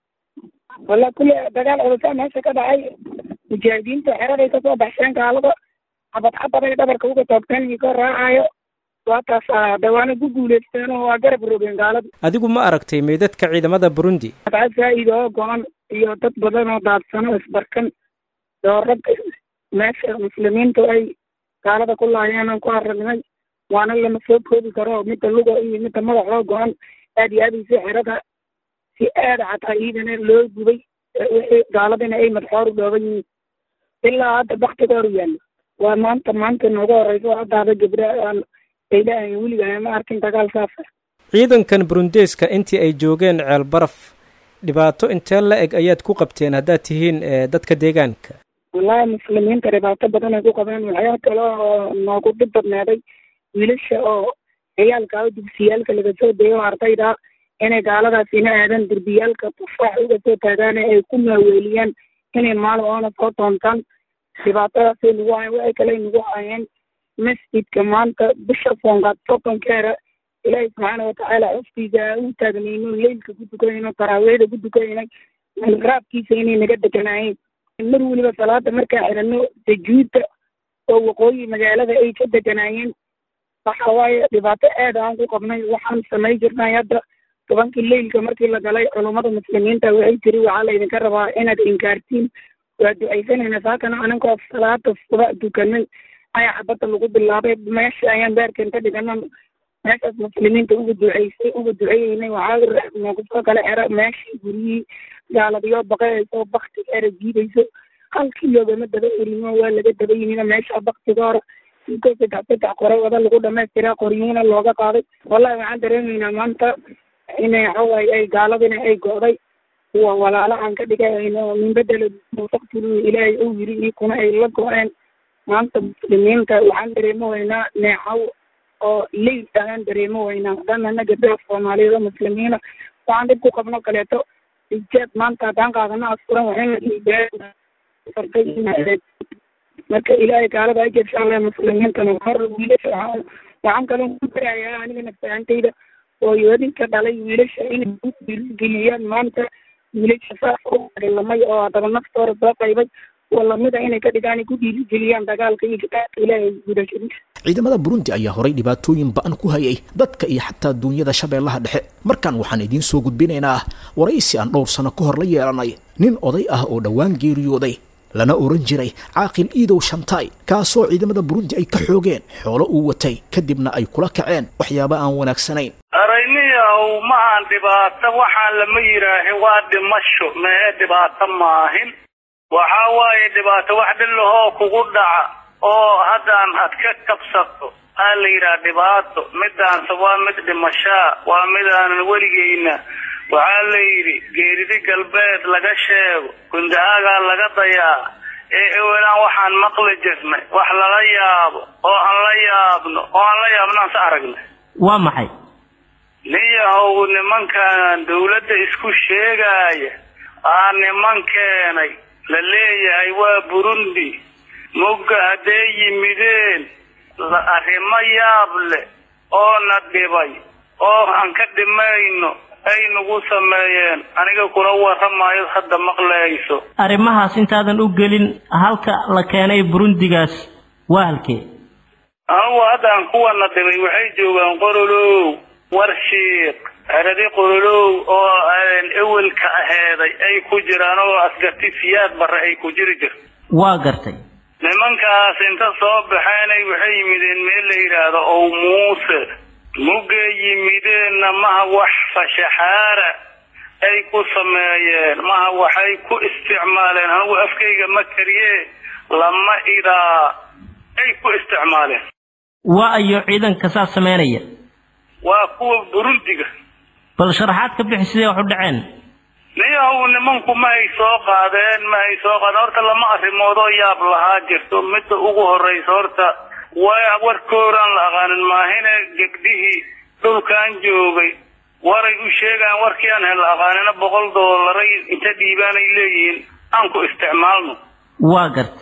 wala kulle dagaal culusaa meesha ka dhacay mujaahidiinta xeraday kasoo baxsheen gaalada xabad xabaday dhabarka uga toogteen iyo ka raacayo waataas dawaana ku guuleysteen oo waa garab rogeen gaalada adigu ma aragtay meydadka ciidamada burundi adca zaa'id oo go-an iyo dad badan oo daadsano isbarkan oo rag meesha muslimiintu ay gaalada ku laayeen aan ku aragnay waana lama soo koobi karo midda luga iyo midda madaxoo go-an aad iyo aad si xerada si aada xataa iidana loo gubay wixii gaaladina ay madxoor u dhooban yihiin ilaa hadda baktigooru yaallo waa maanta maanta nooga horeyso hadda hada gabdha aan aylahayn weliga ma arkin dagaal saasa ciidankan burundeeska intii ay joogeen ceel baraf dhibaato intee la eg ayaad ku qabteen haddaad tihiin dadka deegaanka wallaahi muslimiinta dhibaato badan ay ku qabeen waxyaa kale oo noogu dhib badnaaday wiilasha oo ciyaalka oo dugsiyaalka laga soo deeyo ardayda inay gaaladaas ina aadan derbiyaalka tufaax uga soo taagaane ay ku maaweeliyaan inay maalin oona soo doontaan dhibaatadaasay nagu hayen waxay kale nagu hayeen masjidka maanta bisha foongaad soddonkeera ilaahay subxaana watacaala cuftiisa u taagnayno leylka ku dukanayno taraawiixda ku dukanayno raabkiisa inay naga deganaayeen mar weliba salaada markaan xidhano tajuudda oo waqooyi magaalada ay ka deganaayeen waxa waaye dhibaato aad aan ku qabnay waxaan samay jirnay hadda tobankii leylka markii la galay culummada muslimiinta waxay tiri waxaa laydinka rabaa inaad inkaartiin waa ducaysanayna saakana aninkoo salaada suba dukanay ayaa xabadda lagu bilaabay meesha ayaan baarkan ka dhigana meeshaas muslimiinta uga duceysay uga duceyeynay waxaa noogu soo kala xera meeshii guryihii gaaladiyo baqayayso baktiga era jiidayso halkii loogama daba erino waa laga daba yimid meesha baktiga hore inkoo saddex saddex qore wada lagu dhamaystiraa qoryihina looga qaaday wallahi waxaan dareemaynaa maanta inay waxawaaye ay gaaladina ay go'day kuwa walaalo aan ka dhigayno min bedela faqtilu ilaahay uu yiri iyo kuna ay la go-een maanta muslimiinta waxaan dareemo weynaa neecaw oo leyl ayaan dareemo weynaa haddaan ana gabdhaha soomaaliyeed oo muslimiina waxaan dhib ku qabno kaleeto ijaab maanta haddaan qaadano asfuran waxay marka ilaahay gaalada ajabsha alle muslimiintana hor wiilasha waxaan kaloo ku barayaa aniga nafsaantayda hooyooyinka dhalay wiilasha inay ku dhiirigeliyaan maanta wiilasha saas u dagalamay oo haddaba naftooda soo qaybay kuwa lamida inay ka dhigaan ay ku dhiirigeliyaan dagaalka iyo kitaabka ilaahay gudashadiisa ciidamada burundi ayaa horay dhibaatooyin ba-an ku hayay dadka iyo xataa duunyada shabeellaha dhexe markan waxaan idiin soo gudbinaynaa waraysi aan dhowr sano ka hor la yeelanay nin oday ah oo dhowaan geeriyooday lana oran jiray caaqil iidow shantaay kaasoo ciidamada burundi ay ka xoogeen xoolo uu watay kadibna ay kula kaceen waxyaaba aan wanaagsanayn arayniyaw maahan dhibaato waxaan lama yidhaahin waa dhimasho mee dhibaato maahin waxaa waaye dhibaato wax dhillahoo kugu dhaca oo haddaan ad ka kabsato aa la yidhaha dhibaato midaanse waa mid dhimashaa waa midaanan weligeyna waxaa la yidhi geeridi galbeed laga sheego gundahaagaa laga dayaa ee ewelaan waxaan maqli jirnay wax lala yaabo oo aan la yaabno oo aan la yaabnaan sa aragnay waa maxay nin yahow nimankan dawladda isku sheegaaya aa niman keenay la leeyahay waa burundi mugga hadday yimideen arrimo yaab leh oo na dhibay oo aan ka dhimayno ay nagu sameeyeen aniga kula warramaayo hadda maqlayso arrimahaas intaadan u gelin halka la keenay burundigaas waa halkee anugu haddaan kuwana dhibay waxay joogaan qorolow warshiiq eradi qorolow oo ewelka aheeday ay ku jiraan oo asgarti siyaad barre ay ku jiri jirto waa gartay nimankaas inta soo baxeenay waxay yimideen meel la yidhaahdo ow muuse muggay yimideenna maha wax fashaxaara ay ku sameeyeen maha waxay ku isticmaaleen anigu afkayga ma kariye lama idaa ay ku isticmaaleen waa ayo ciidanka saas samaynaya waa kuwa burundiga bal sharaxaad ka bixi sidee wax u dhaceen niyahow nimanku ma hay soo qaadeen ma hay soo qaadeen horta lama arrimoodoo yaab lahaa jirto midda ugu horraysa horta waa warkooraan la aqaanin maahine gebdhihii dhulkan joogay waray u sheegaan warkii aan hel aqaanina boqol doolaray inta dhiibaanay leeyihiin aan ku isticmaalno waa garta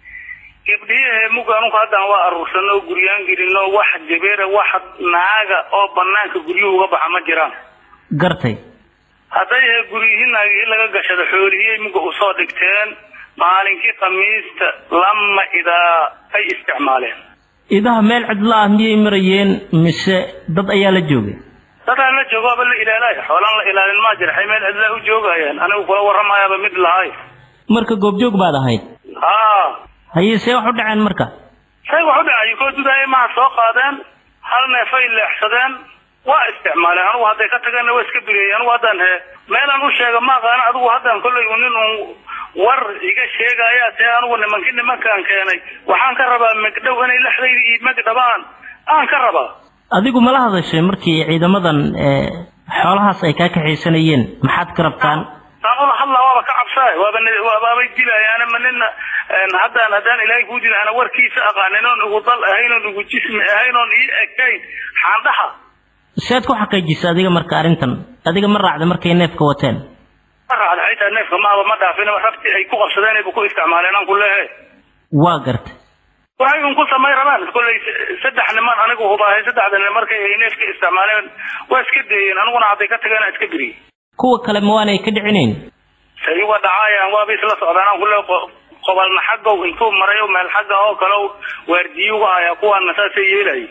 gebdhihii muga anugu haddaan waa aruursanno oo guryaan gelinno wax jabeera wax naaga oo banaanka guryuhu uga baxa ma jiraan gartay hadday he guryihii naagihii laga gashado xoolihii muga usoo dhigteen maalinkii khamiista lama idaa ay isticmaaleen idaha meel cidla ah miyay marayeen mise dad ayaa la joogay dadaan la joogaaba la ilaalaya xoolaan la ilaalin maa jira xay meel cidlaa u joogayaan anigu kula warramayaaba mid lahay marka goobjoog baad ahayd haa haye see wax u dhaceen marka say wax u dhacay koo dudaaya maha soo qaadeen hal neefay leexsadeen waa isticmaaleen anugu hadday ka tageenna waa iska bigeeyey anugu haddaan he meelaan u sheega ma aqaana adigu haddaan kollay u nin uun war iga sheegaya see anugu nimankii nimankaan keenay waxaan ka rabaa megdhow inay lexdayda iyo megdhabaan aan ka rabaa adigu mala hadashay markii ciidamadan xoolahaas ay kaa kaxaysanayeen maxaad ka rabtaan taaqula hadla waaba ka cabsaay waaba waabay dilayaan ma nina haddaan haddaan ilaahay kuu dila ana warkiisa aqaanin oon ugu dal ahayn oon ugu jismi ahayn oon ii ekayn xaandhaha siaad ku xaqiijisa adiga marka arrintan adiga ma raacda markay neefka wateen ma raacda xitaa neefka maaba ma dhaafin rabti ay ku qabsadeen ay ku isticmaaleen aan ku leehay waa gartay waxay un ku samayn rabaan kollay saddex niman anigu hubaahay saddexda nin markay ay neefka isticmaaleen waa iska deeyeen aniguna hadday ka tageen iska biriyey kuwa kale ma waanay ka dhicinayn say uga dhacaayaan waaba isla socdaan aan ku leehay qobalna xaggow intuu marayo meel xagga oo kale waardiyuga ayaa kuwaana saasay yeelayay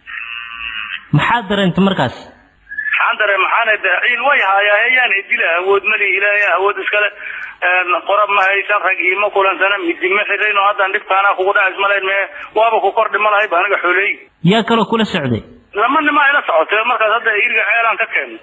maxaad dareentay markaas maxaan dareen maxaana ciil way haayaa ayaan dila awood mali ilaahay awood iskale qorab ma haysan rag iima kulansana midi ma xirayn oo haddaan dhibkaana kugu dhacis malayn mee waaba ku kordhi ma lahay ba aniga xooley yaa kaloo kula socday lama nima ila socotay markaas hadda iriga ceelaan ka keenay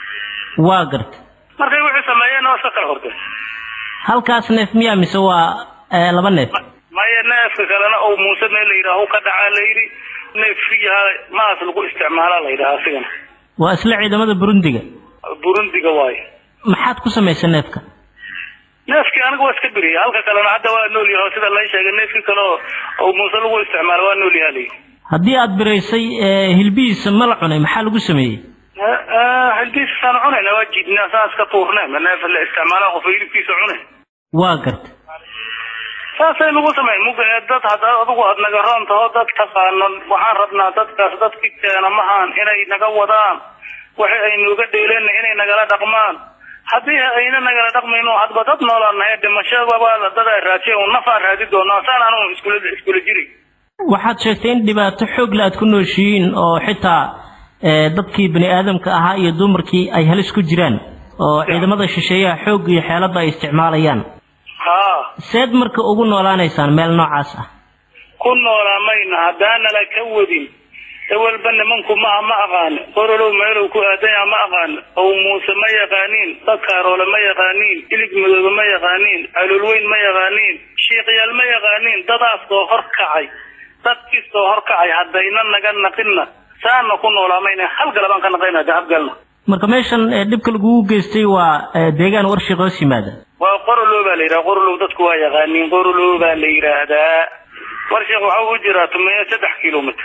waa gartay markay wixii sameeyeen waa iska kala hortay halkaas neef miyaa mise waa laba neef maya neefka kalena oo muuse meel la yidhaaho ka dhacaa la yidhi neef riyaha maas lagu isticmaalaa la yidhaha asigana waa isla ciidamada burundiga burundiga waayo maxaad ku samaysay neefka neefkii aniga waa iska biriyay halka kalena hadda waa nool yahay oo sida lay sheegay neefkii kale oo muuse lagu isticmaalo waa nool yahay layidhi haddii aad biraysay hilbihiisa ma la cunay maxaa lagu sameeyey hilbihiisaan cunayna waa jiidnaa saas ka tuurnay ma neef la isticmaala qof hilibkiisa cunay waa gartay saasay nagu samay mug dad hadda adigu aad naga roon taho dad taqaano waxaan rabnaa dadkaas dadki keena mahaan inay naga wadaan waxa ay nooga dheeleenna inay nagala dhaqmaan haddii ayna nagala dhaqmayno hadba dad noolaan nahay dhimashadaba dad ay raajeen un nafaan raadi doonaa saan anu iskula iskula jiri waxaad sheegtay in dhibaato xoogla aad ku nooshihiin oo xitaa dadkii bani aadamka ahaa iyo dumarkii ay halis ku jiraan oo ciidamada shisheeyaha xoog iyo xeeladda ay isticmaalayaan ha seed marka ugu noolaanaysaan meel noocaas ah ku noolaa mayna haddaanala ka wadin ewelba nimanku maha ma aqaani qorolow meelow ku aadanya ma aqaani ow muuse ma yaqaaniin dadkaaroole ma yaqaaniin ilig madoobe ma yaqaaniin caloolweyn ma yaqaaniin shiiqyaal ma yaqaaniin dadaas oo hor kacay dadkiisoo hor kacay haddayna naga naqinna saana ku noolaa mayna hal galabaan ka naqayna dahabgalna marka meeshan dhibka lagugu geystay waa deegaan warshiq hoos yimaada waa qorolow baa la yidhaha qorolow dadku waa yaqaaniin qorolow baa la yidhaahdaa warshiq waxa u jiraa tumeeyo saddex kilomitr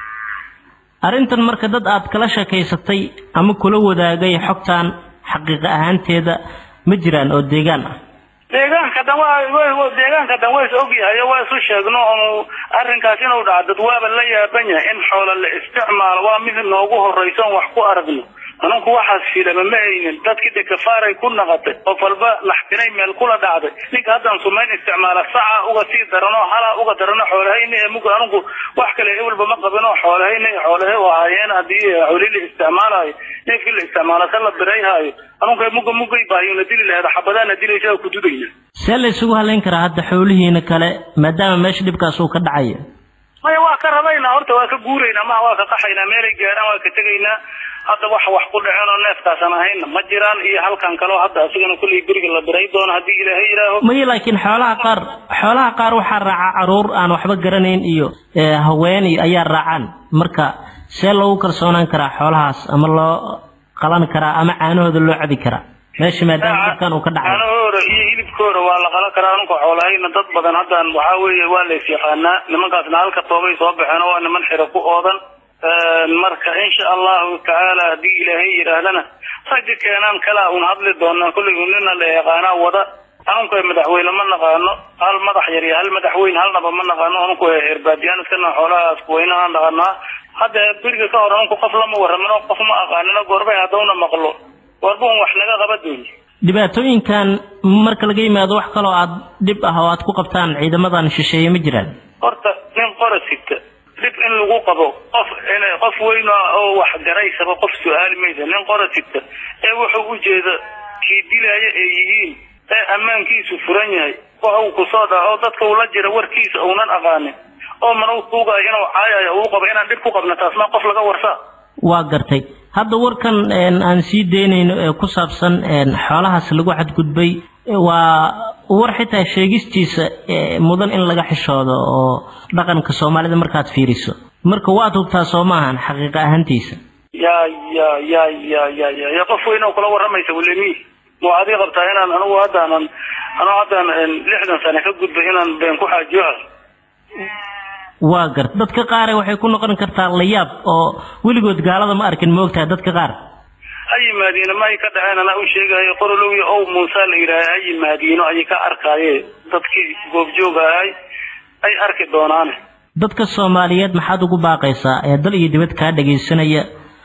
arrintan marka dad aad kala sheekaysatay ama kula wadaagay xogtan xaqiiqa ahaanteeda ma jiraan oo deegaan ah deegaanka dhan waa deegaanka dhan waa is ogyahay waa isu sheegno oo arrinkaas inuu dhaco dad waaba la yaaban yahay in xoola la isticmaalo waa mid noogu horrayso on wax ku aragno anunku waxaas filama ma haynin dadkii de kafaaray ku naqatay qof walba laxtinay meel kula dhacday ninka haddaan sumayn isticmaala saca uga sii darano halaa uga darano xoolahayna ee muga anunku wax kale ewelba ma qabino xoolahayna xoolahe u ahaayeen haddii xoolii la isticmaalayo neefkii la isticmaala ka la birayhaayo anunka muga mugay baahiyona dili laheed xabadaana dilaysa ku dudayna see la isugu halayn karaa hadda xoolihiina kale maadaama meesha dhibkaas uu ka dhacayo maya waa ka rabaynaa horta waa ka guuraynaa maha waa ka qaxaynaa meelay gaaraan waa ka tegaynaa hadda wax wax ku dhaceen oo neefkaasan ahayna ma jiraan iyo halkan kaleo hadda asigana kulley beriga la biray doono haddii ilaahay yidhaaho maya laakiin xoolaha qaar xoolaha qaar waxaa raaca caruur aan waxba garanayn iyo haween iyo ayaa raacaan marka see loogu kalsoonaan karaa xoolahaas ama loo qalan karaa ama caanahooda loo cabi karaa meesha maadaama dhibkan uu ka dhacay caanahooda iyo hilibkooda waa la qalan karaa anunka xoolahayna dad badan haddan waxaa weeye waa la is yaqaanaa nimankaasna halka toobay soo baxeen oo waa niman xiro ku oodan marka insha allahu tacaala haddii ilaahay yidhaahdana ragga keenaan kalaa un hadli doonaa kollay unina la yaqaanaa wada anunka madaxweyne ma naqaano hal madax yar iyo hal madaxweyne halnaba ma naqaano anunku heerbaadiyaan iskana xoolahaas kuweynahaan dhaqanaa hadda beriga ka hor anunku qof lama warramino qof ma aqaanino goorbay haddawna maqlo warba un wax naga qaba dooni dhibaatooyinkan marka laga yimaado wax kaloo aad dhib ah oo aad ku qabtaan ciidamadan shisheeye ma jiraan horta nin qora sita dhib in lagu qabo qof qof weyn oo wax garaysaba qof su-aali maysa nin qora sita ee wuxuu ujeeda kii dilaya ay yihiin ee ammaankiisu furan yahay waxa uu kusoo dhaco oo dadka ula jira warkiisa uunan aqaanin oo mana tuugayo inuu caayayo uu qabo inaan dhib ku qabna taas ma qof laga warsaa waa gartay hadda warkan aan sii daynayno ee ku saabsan xoolahaas lagu xadgudbay waa war xitaa sheegistiisa mudan in laga xishoodo oo dhaqanka soomaalida markaad fiiriso marka waad hubtaa soo maahan xaqiiqa ahaantiisa ya ya ya ya ya ya ya qof weyn oo kula waramaysa walemi ma waxaad ii qabtaa inaan anigu haddaanan anigu haddaan lixdan sane ka gudbay inaan been ku xaajiyo waa gart dadka qaare waxay ku noqon kartaa layaab oo weligood gaalada ma arkin ma ogtahay dadka qaar ha yimaadiino ma ay ka dhaceen anaa u sheegayo qorolowi ow muuse la yidhaaha ha yimaadiino ayay ka arkaaye dadkii goobjooga ahay ay arki doonaane dadka soomaaliyeed maxaad ugu baaqaysaa ee dal iyo dibad kaa dhagaysanaya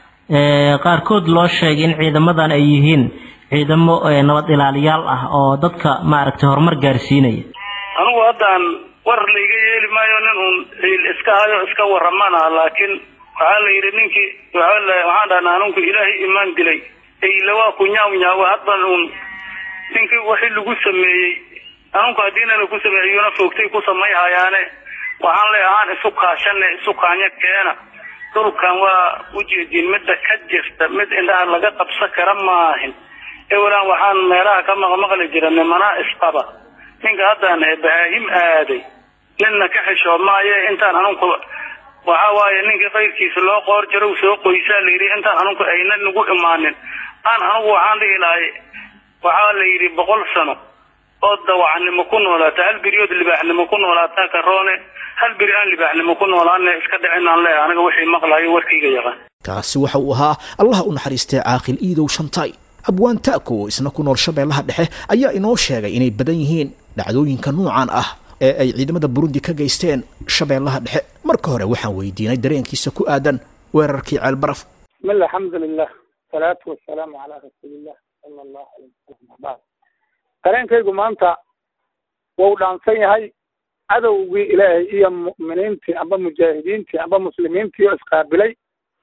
qaarkood loo sheegay in ciidamadan ay yihiin ciidamo nabad ilaaliyaal ah oo dadka maaragtay horumar gaarsiinaya anigu haddaan war layga yeeli maayo nin uun ciil iska hayo iska warramana laakiin waxaa la yidhi ninkii waxaan dhahnaa aninku ilaahay imaan dilay eylawaa ku nyaaw nyaawa hadban uun ninkii wixii lagu sameeyey aninku haddiina lagu sameeyey iyuna foogtay ku samay hayaane waxaan leeyahaan isu kaashane isu kaanya keena dhulkan waa ujeediin midda ka jirta mid indhaha laga qabsan kara maahin ewelaan waxaan meelaha ka maqmaqli jira nimanaa isqaba ninka haddaan bahaahim aaday ninna ka xishoo maaye intaan anunku waxa waaye ninkii qayrkiisa loo qoor jaro soo qoysaa la yidhi intaan anunku ayna nagu imaanin aan anugu waxaan dhihi lahay waxaa la yidhi boqol sano oo dawacnimo ku noolaata hal beriyood libaaxnimo ku noolaataa karoone hal beri aan libaaxnimo ku noolaane iska dhicinaan leeyahay aniga wixii maqlayo warkayga yaqaan kaasi waxa uu ahaa allaha u naxariistay caaqil iidow shantay abwaan taako oo isna ku nool shabeellaha dhexe ayaa inoo sheegay inay badan yihiin dhacdooyinka nuucan ah ee ay ciidamada burundi ka geysteen shabeellaha dhexe marka hore waxaan weydiinay dareenkiisa ku aadan weerarkii ceelbaraf bismillah alxamdulilah salaatu wasalaamu calaa rasuulillah sala allahu alayh wasalam dareenkaygu maanta wau dhaansan yahay cadowgii ilaahay iyo mu'miniintii amba mujaahidiintii amba muslimiintii oo isqaabilay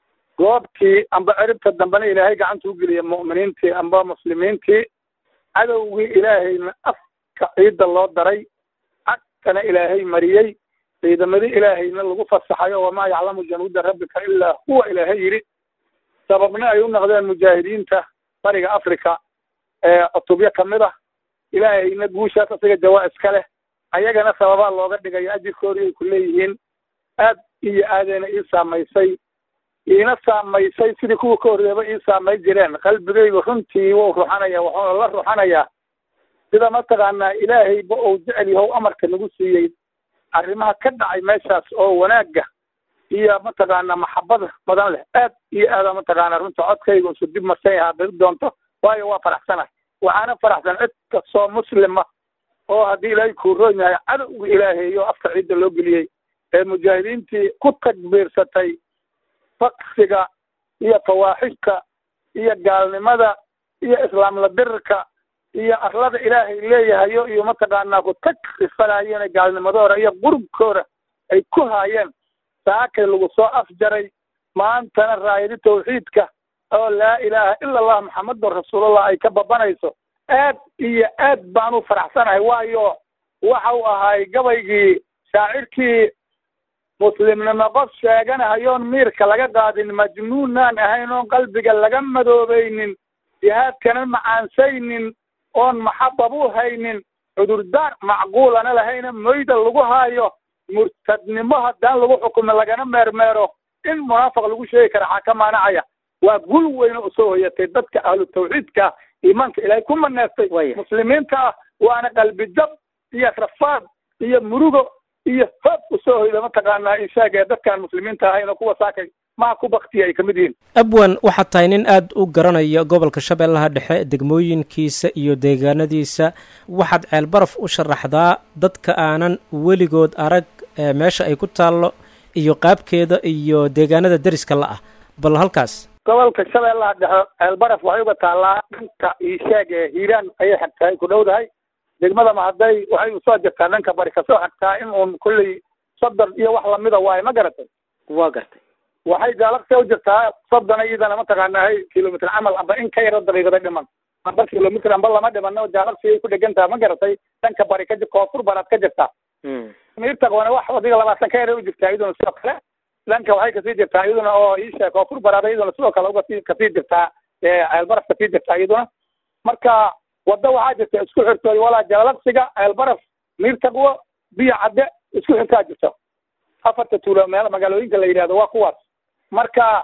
goobtii amba ciribta dambena ilaahay gacanta u geliya mu'miniintii amba muslimiintii cadowgii ilaahayna afka ciidda loo daray cagtana ilaahay mariyey ciidamadii ilaahayna lagu fasaxayo wamaa yaclamu januuda rabbika ilaa huwa ilaahay yidhi sababna ay u noqdeen mujaahidiinta bariga africa ee cutubyo kamid ah ilaahayna guushaas isaga jawaa iska leh ayagana sababaa looga dhigayo ajirkoodii ay ku leeyihiin aad iyo aadayna ii saamaysay iina saamaysay sidii kuwa ka horreeba ii saamay jireen qalbigaygu runtii wuu ruxanaya wuxuuna la ruxanayaa sida mataqaanaa ilaahayba uu jecel yahow amarka nagu siiyey arrimaha ka dhacay meeshaas oo wanaagga iyo mataqaanaa maxabada badan leh aad iyo aada mataqaanaa runta codkayga isu dib marsan yahaa diri doonto waayo waa faraxsanahay waxaana faraxsan cid kastoo muslima oo haddii ilaahay kuu roon yahay cadowga ilaahayo afka ciidda loo geliyey ee mujaahidiintii ku takbiirsatay faksiga iyo fawaaxishka iyo gaalnimada iyo islaamla dirirka iyo arlada ilaahay leeyahayo iyo mataqaanaa ku takrifanaayeen gaalnimadooda iyo qurubkooda ay ku haayeen saakay lagu soo afjaray maantana raayadi tawxiidka oo laa ilaaha ila allah maxamedun rasuulullah ay ka babanayso aad iyo aad baan u faraxsanahay waayo waxa uu ahay gabaygii shaacirkii muslimnimo qof sheeganahayoon miirka laga qaadin majnuunaan ahayn oon qalbiga laga madoobaynin jihaadkana macaansaynin oon maxabab u haynin cudurdaar macquulana lahayna moyda lagu haayo murtadnimo haddaan lagu xukumo lagana meermeero in munaafiq lagu sheegi kara xaa ka maanacaya waa gul weyne usoo hoyatay dadka ahlu tawxiidka iimaanka ilaahay ku maneestay muslimiinta ah waana qalbi jab iyo rafaad iyo murugo iyo hoog usoo hoyda mataqaanaa inshaag ee dadkaan muslimiinta ahayn oo kuwa saakay maa ku baktiya ay kamid yihiin abwan waxaad tahay nin aada u garanaya gobolka shabeellaha dhexe degmooyinkiisa iyo deegaanadiisa waxaad ceelbaraf u sharaxdaa dadka aanan weligood arag meesha ay ku taallo iyo qaabkeeda iyo deegaanada deriska la ah bal halkaas gobolka shabeellaha dhexe ceelbaraf waxay uga taallaa dhanka ishaag ee hiiraan ayay xagtahay ku dhowdahay degmada mahadday waxay usoo jirtaa dhanka bari kasoo xagtaa in uun kulley soddon iyo wax lamida waaye ma garatay waa gartay waxay gaalaqsi u jirtaa soddon iyadana mataqaanahay kilomitr camal amba in ka yaro daqiiqada dhiman amba kilomitr amba lama dhimano gaalaqsi ay ku dhegan taha ma garatay dhanka bari ka koonfur baraad ka jirtaa miirtaqoona wax adiga labaatan ka yara u jirtaa iyaduna sidoo kale dhanka waxay kasii jirtaa iyaduna oo iisha koonfur baraad iyaduna sidoo kale ugasii kasii jirtaa ceelbaraf kasii jirtaa iyaduna marka wadda waxaa jirta isku xirtooy walaa jaalaqsiga ceelbaraf miirtaqwo biyo cadde isku xirtaa jirto afarta tuulo meel magaalooyinka la yidhahdo waa kuwaas marka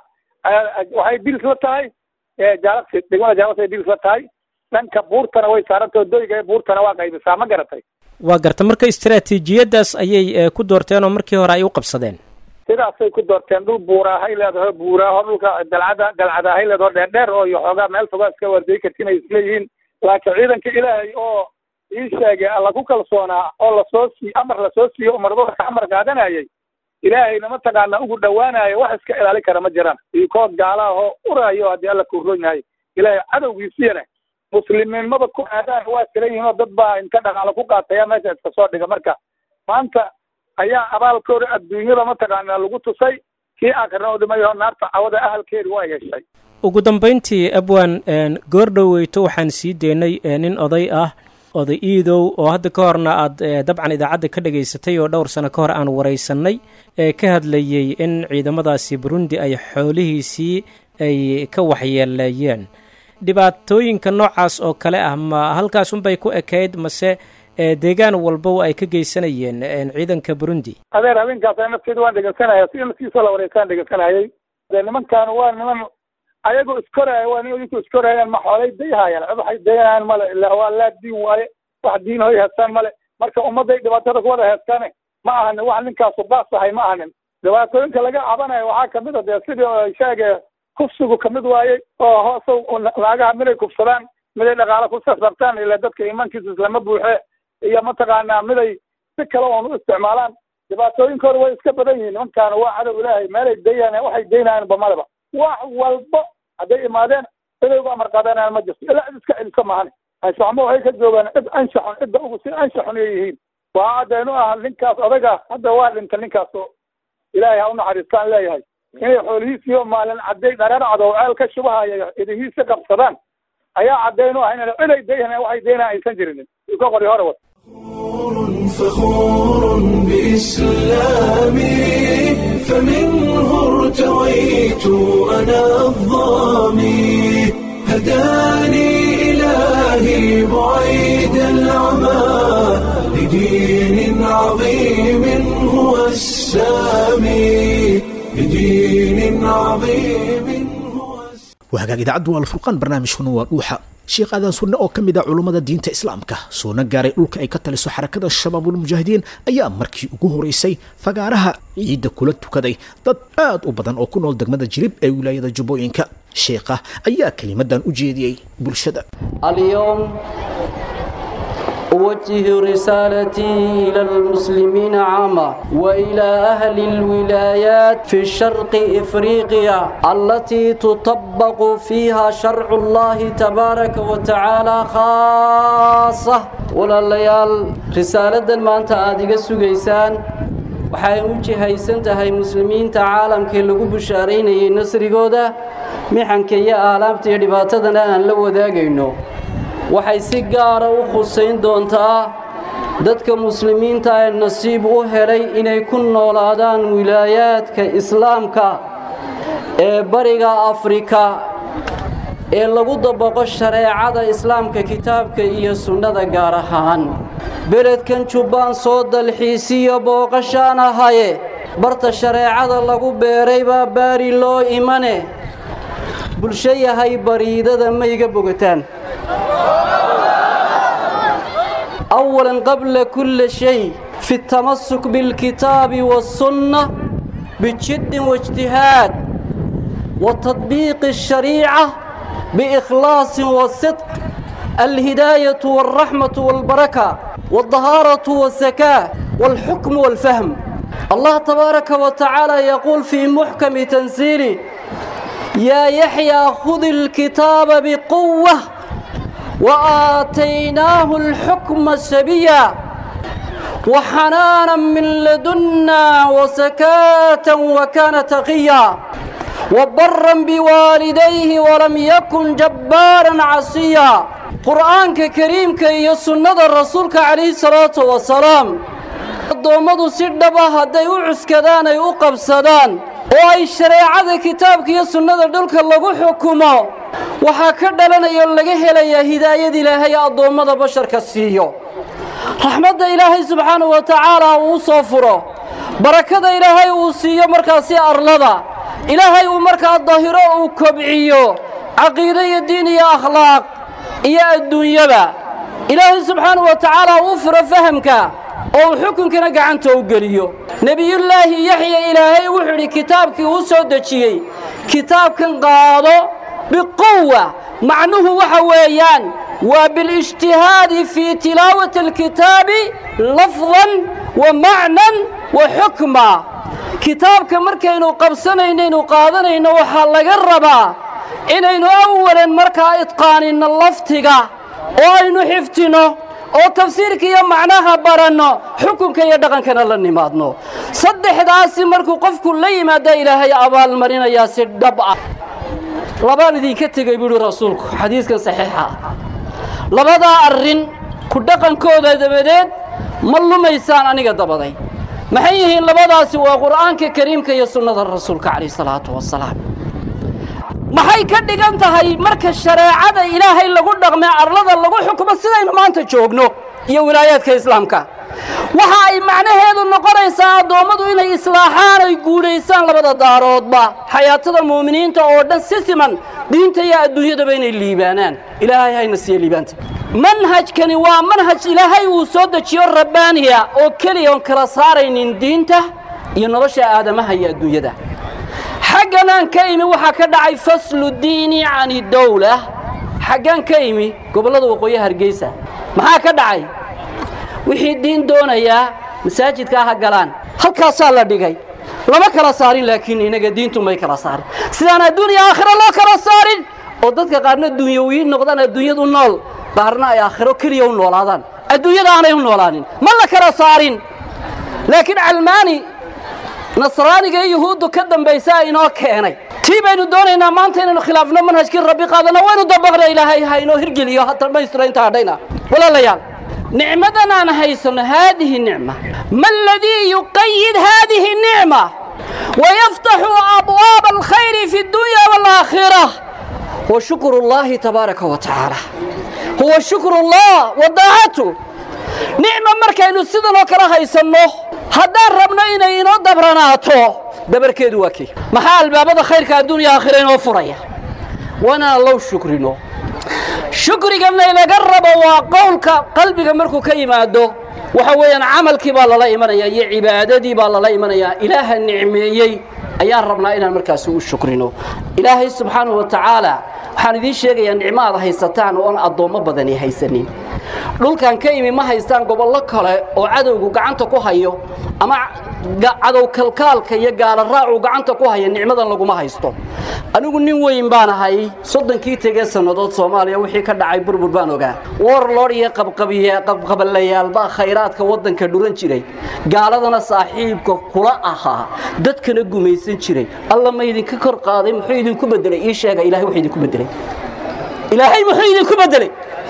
waxay dilis la tahay jaalaqsi degmada jaalaqsi ay dilis la tahay dhanka buurtana way saarantay oo doyga buurtana waa qaybisaa ma garatay waa garta marka istaraatiijiyaddaas ayay ku doorteen oo markii hore ay u qabsadeen sidaasay ku doorteen dhul buuraahay leedaho buuraaho dhulka dalcada dalcadaahay leedaho dheerdheer oo iyo xoogaa meel fogaa iska waardiyi kartin ay isleeyihiin laakiin ciidanka ilaahay oo ii sheegay alla ku kalsoonaa oo lasoo sii amar lasoo siiyo umarada ka amar qaadanayay ilaahayna mataqaana ugu dhawaanayo wax iska ilaali kara ma jiraan iyo koo gaala ahoo uraayo haddii alla kuroon yahay ilaahay cadowgiisiyana muslimiinmada ku aadaan waa silan yihiin oo dad baa inta dhaqaalo ku qaataya meesha iska soo dhiga marka maanta ayaa abaalkooda adduunyada mataqaana lagu tusay kii aakhirna u dhimayo naarta cawada ahalkeedi waa heshay ugu dambayntii abwan goordhoweyto waxaan sii deynay nin oday ah oday iidow oo hadda ka horna aad dabcan idaacadda ka dhagaysatay oo dhowr sano ka hor aan waraysanay ee ka hadlayey in ciidamadaasi burundi ay xoolihiisii ay ka waxyeeleeyeen dhibaatooyinka noocaas oo kale ah ma halkaasunbay ku ekayd mase deegaan walba ay ka geysanayeen ciidanka burundi adeer habeenkaas nafteeda waan dhegeysanaya si naftiisa la wareysaan dhegeysanayay de nimankan waa niman ayagoo iskoraya waa nin idinku iskorayaan ma xoolay dayhayaan cid waxay dayanayaan male ilaa waa laa diin waaye wax diin hoy heestaan male marka ummadday dhibaatada ku wada heestaane ma ahanin wax ninkaasu baas ahay ma ahanin dhibaatooyinka laga cabanayo waxaa kamid a dee sidii sheege kufsigu kamid waaye oo hoosow naagaha miday kufsadaan miday dhaqaalo ku sasabtaan ila dadka iimaankiisa islama buuxe iyo mataqaanaa miday si kale oon u isticmaalaan dhibaatooyinkooda way iska badan yihiin nimankaana waa cadow ilaahay meelay dayaan waxay daynayaan bamaleba wax walba hadday imaadeen ciday uga amar qaadanayaan ma jirto ilaa cid iska celiso mahane anshaxmo waxay ka joogaan cid anshaxun cidda ugu si anshaxun ay yihiin waa caddeenu ah ninkaas odaga hadda waa dhinta ninkaas oo ilaahay ha u naxariistaan leeyahay inay xoolihiisiyo maalin cadday dhareer cadow ceel ka shubahaya idihiisa qabsadaan ayaa caddeenu ah inay ciday dayhan waxay daynayaan aysan jirinin ka qori hore wad فخور بإسلامي فمنه ارتويت أنا الظامي هداني إلهي بعيد العمى لدين عظيم هو السامي لدين عظيم wahagaag idaacaddu waa alfurqaan barnaamijkuna waa dhuuxa sheekh aadan sunne oo ka mid ah culummada diinta islaamka soona gaaray dhulka ay ka taliso xarakada shabaabulmujaahidiin ayaa markii ugu horeysay fagaaraha ciidda kula tukaday dad aad u badan oo ku nool degmada jilib ee wilaayada jubbooyinka sheekha ayaa kelimadan u jeediyey bulshada اليوم أوجه رسالتي إلى المسلمين عامة وإلى أهل الولايات في شرق إفريقيا التي تطبق فيها شرع الله تبارك وتعالى خاصة ولا الليال رسالة ما أنت آدق السجيسان waxay u jihaysan tahay muslimiinta caalamkii lagu bushaaraynayay nasrigooda mixanka iyo aalaabta iyo dhibaatadana aan la wadaagayno waxay si gaara u khusayn doontaa dadka muslimiinta ee nasiib u helay inay ku noolaadaan wilaayaadka islaamka ee bariga afrika ee lagu dabaqo shareecada islaamka kitaabka iyo sunnada gaar ahaan beledkan jubbaan soo dalxiisiyo booqashaan ahaye barta shareecada lagu beeray baa baari loo imane bulsho yahay bariidada ma iga bogataan أولا قبل كل شيء في التمسك بالكتاب والسنة بجد واجتهاد وتطبيق الشريعة بإخلاص وصدق الهداية والرحمة والبركة والطهارة والزكاة والحكم والفهم الله تبارك وتعالى يقول في محكم تنزيله يا يحيى خذ الكتاب بقوة وآتيناه الحكم سبيا وحنانا من لدنا وزكاة وكان تقيا وبرا بوالديه ولم يكن جبارا عصيا قرآنك كريم كي سنة الرسول عليه الصلاة والسلام addoommadu si dhaba hadday u cuskadaan ay u qabsadaan oo ay shareecada kitaabka iyo sunnada dhulka lagu xukumo waxaa ka dhalanaya oo laga helayaa hidaayad ilaahay addoommada basharka siiyo raxmadda ilaahay subxaanahu wa tacaala uu soo furo barakada ilaahay uu siiyo markaasi arlada ilaahay uu markaa dahiro uu kobciyo caqiide iyo diin iyo akhlaaq iyo adduunyaba ilaahay subxaanahu wa tacaala uu furo fahamka oo uu xukunkana gacanta u geliyo nebiyullaahi yaxya ilaahay wuxuu idhi kitaabkii uu soo dejiyey kitaabkan qaado biquwa macnuhu waxa weeyaan waa bilijtihaadi fii tilaawati alkitaabi lafdan wa macnan wa xukma kitaabka markaynu qabsanaynaynu qaadanayno waxaa laga rabaa inaynu awalan markaa idqaaninno laftiga oo aynu xifdinno oo tafsiirka iyo macnaha baranno xukunka iyo dhaqankana la nimaadno saddexdaasi markuu qofku la yimaada ilaahay abaalmarinayaa si dhab ah labaan idinka tegey buuhi rasuulku xadiiskan saxiixa ah labadaa arrin ku dhaqankooda dabadeed ma lumaysaan aniga dabaday maxay yihiin labadaasi waa qur'aanka kariimka iyo sunnada rasuulka calayh salaatu wasalaam maxay ka dhigan tahay marka shareecada ilaahay lagu dhaqmee arlada lagu xukumo sidaynu maanta joogno iyo wilaayaadka islaamka waxa ay macnaheedu noqonaysaa addoommadu inay islaaxaan ay guudhaysaan labada daaroodba xayaatada muuminiinta oo dhan si siman diinta iyo adduunyadaba inay liibaanaan ilaahay hayna siiye liibaanta manhajkani waa manhaj ilaahay uu soo dejiyo rabbaaniya oo keliya oon kala saaraynin diinta iyo nolosha aadamaha iyo adduunyada xagganaan ka imi waxaa ka dhacay faslu diini cani dawla xaggaan ka imi gobollada waqooyi hargeysa maxaa ka dhacay wixii diin doonayaa masaajidka ha galaan halkaasaa la dhigay lama kala saarin laakiin inaga diintu may kala saarin sidaan adduuniya aakhiro loo kala saarin oo dadka qaarna dunyawiyiin noqdaan adduunyadu nool qaarna ay aakhiro keliya u noolaadaan adduunyada aanay u noolaanin ma la kala saarin laakiin calmaani nasraaniga iyo yuhuuddu ka dambaysaa inoo keenay tii baynu doonaynaa maanta inaynu khilaafno manhajkii rabbi qaadana waynu dabaqna ilaahay ha inoo hirgeliyo dhammaystira inta hadhayna walaalayaal nicmadan aan haysanno haadihi nicma ma aladii yuqayid haadihi nicma wayaftaxu abwaaba alkhayri fi اdunya wاlaakhira huwa shukru اllahi tabaaraka wa tacaala huwa shukru اllah wa daacatu nicma markaynu sidan oo kale haysanno haddaan rabno inay inoo dabranaato dabarkeedu waa kii maxaa albaabada khayrka adduunya aakhira inoo furaya wanaa low shukrino shukriganna inaga rabo waa qowlka qalbiga markuu ka yimaado waxa weeyaan camalkii baa lala imanayaa iyo cibaadadii baa lala imanayaa ilaaha nicmeeyey ayaan rabnaa inaan markaasi u shukrino ilaahay subxaanahu wa tacaala waxaan idiin sheegayaa nicmo aad haysataan oon addoommo badani haysanin dhulkan ka imi ma haystaan gobollo kale oo cadowgu gacanta ku hayo ama cadow kalkaalka iyo gaala raacuu gacanta ku haya nicmadan laguma haysto anigu nin weyn baan ahay soddonkii tegee sannadood soomaaliya wixii ka dhacay burbur baan ogaa warlord iyo qabqabalayaal baa khayraadka waddanka dhuran jiray gaaladana saaxiibka kula ahaa dadkana gumaysan jiray alla ma idinka kor qaaday muxuu idinku bedelay ii sheega ilahay wuxuu idinku bedelay ilaahay muxuu idinku bedelay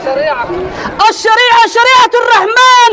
الشريعة شريعة الرحمن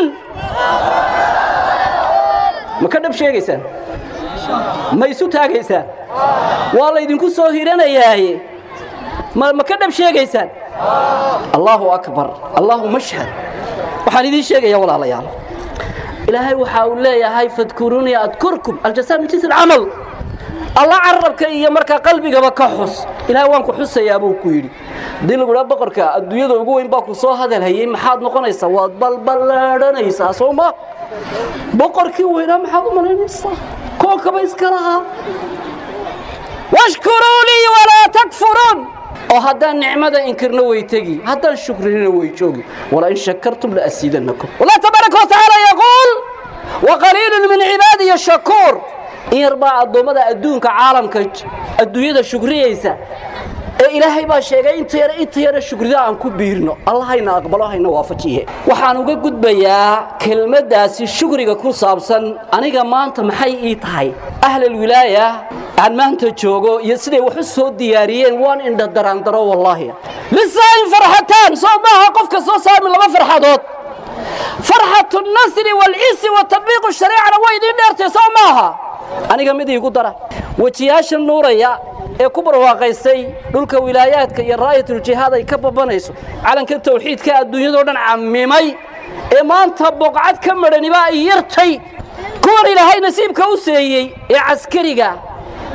ma ka dhab sheegaysaan ma isu taagaysaan waa laydinku soo hiranayaaye ma ka dhab sheegaysaan allaahu akbar allaahu mashhad waxaan idiin sheegaya walaalayaal ilaahay waxa uu leeyahay fadkuruunii adkurkum aljazaa min jinsi alcamal alla carabka iyo markaa qalbigaba ka xus ilaahay waan ku xusayaa buu ku yidhi haddii lagu dhaa boqorka adduunyada ugu weyn baa ku soo hadalhayey maxaad noqonaysaa waad balballaadhanaysaa soo ma boqorkii weynaa maxaad u malaynaysaa koonkaba iska lahaa washkuruu lii walaa takfuruun oo haddaan nicmada inkirno way tegi haddaan shukrinina way joogi walain shakartum laasiidannakum wallah tabaaraka watacaala yaquul waqaliilun min cibaadiya shakuur in yar baa addoommada adduunka caalamka adduunyada shukriyaysa ee ilaahay baa sheegay inta yare inta yare shukrida aan ku biirno allah hayna aqbalo hayna waafajiye waxaan uga gudbayaa kelmaddaasi shukriga ku saabsan aniga maanta maxay ii tahay ahlalwilaaya aan maanta joogo iyo siday wax u soo diyaariyeen waan indha daraandaro wallaahi lisaain farxataan soo maaha qofka soo saami laba farxadood farxatu nasri waalcisi wa tatbiiqu shariicana way idiin dheertay soo maaha aniga mid iigu dara wejiyaasha nuuraya ee ku barwaaqaystay dhulka wilaayaadka iyo raayatuljihaad ay ka babanayso calanka tawxiidka adduunyadao dhan cammimay ee maanta boqcad ka madhaniba ay yartay kuwan ilaahay nasiibka u seeyey ee caskariga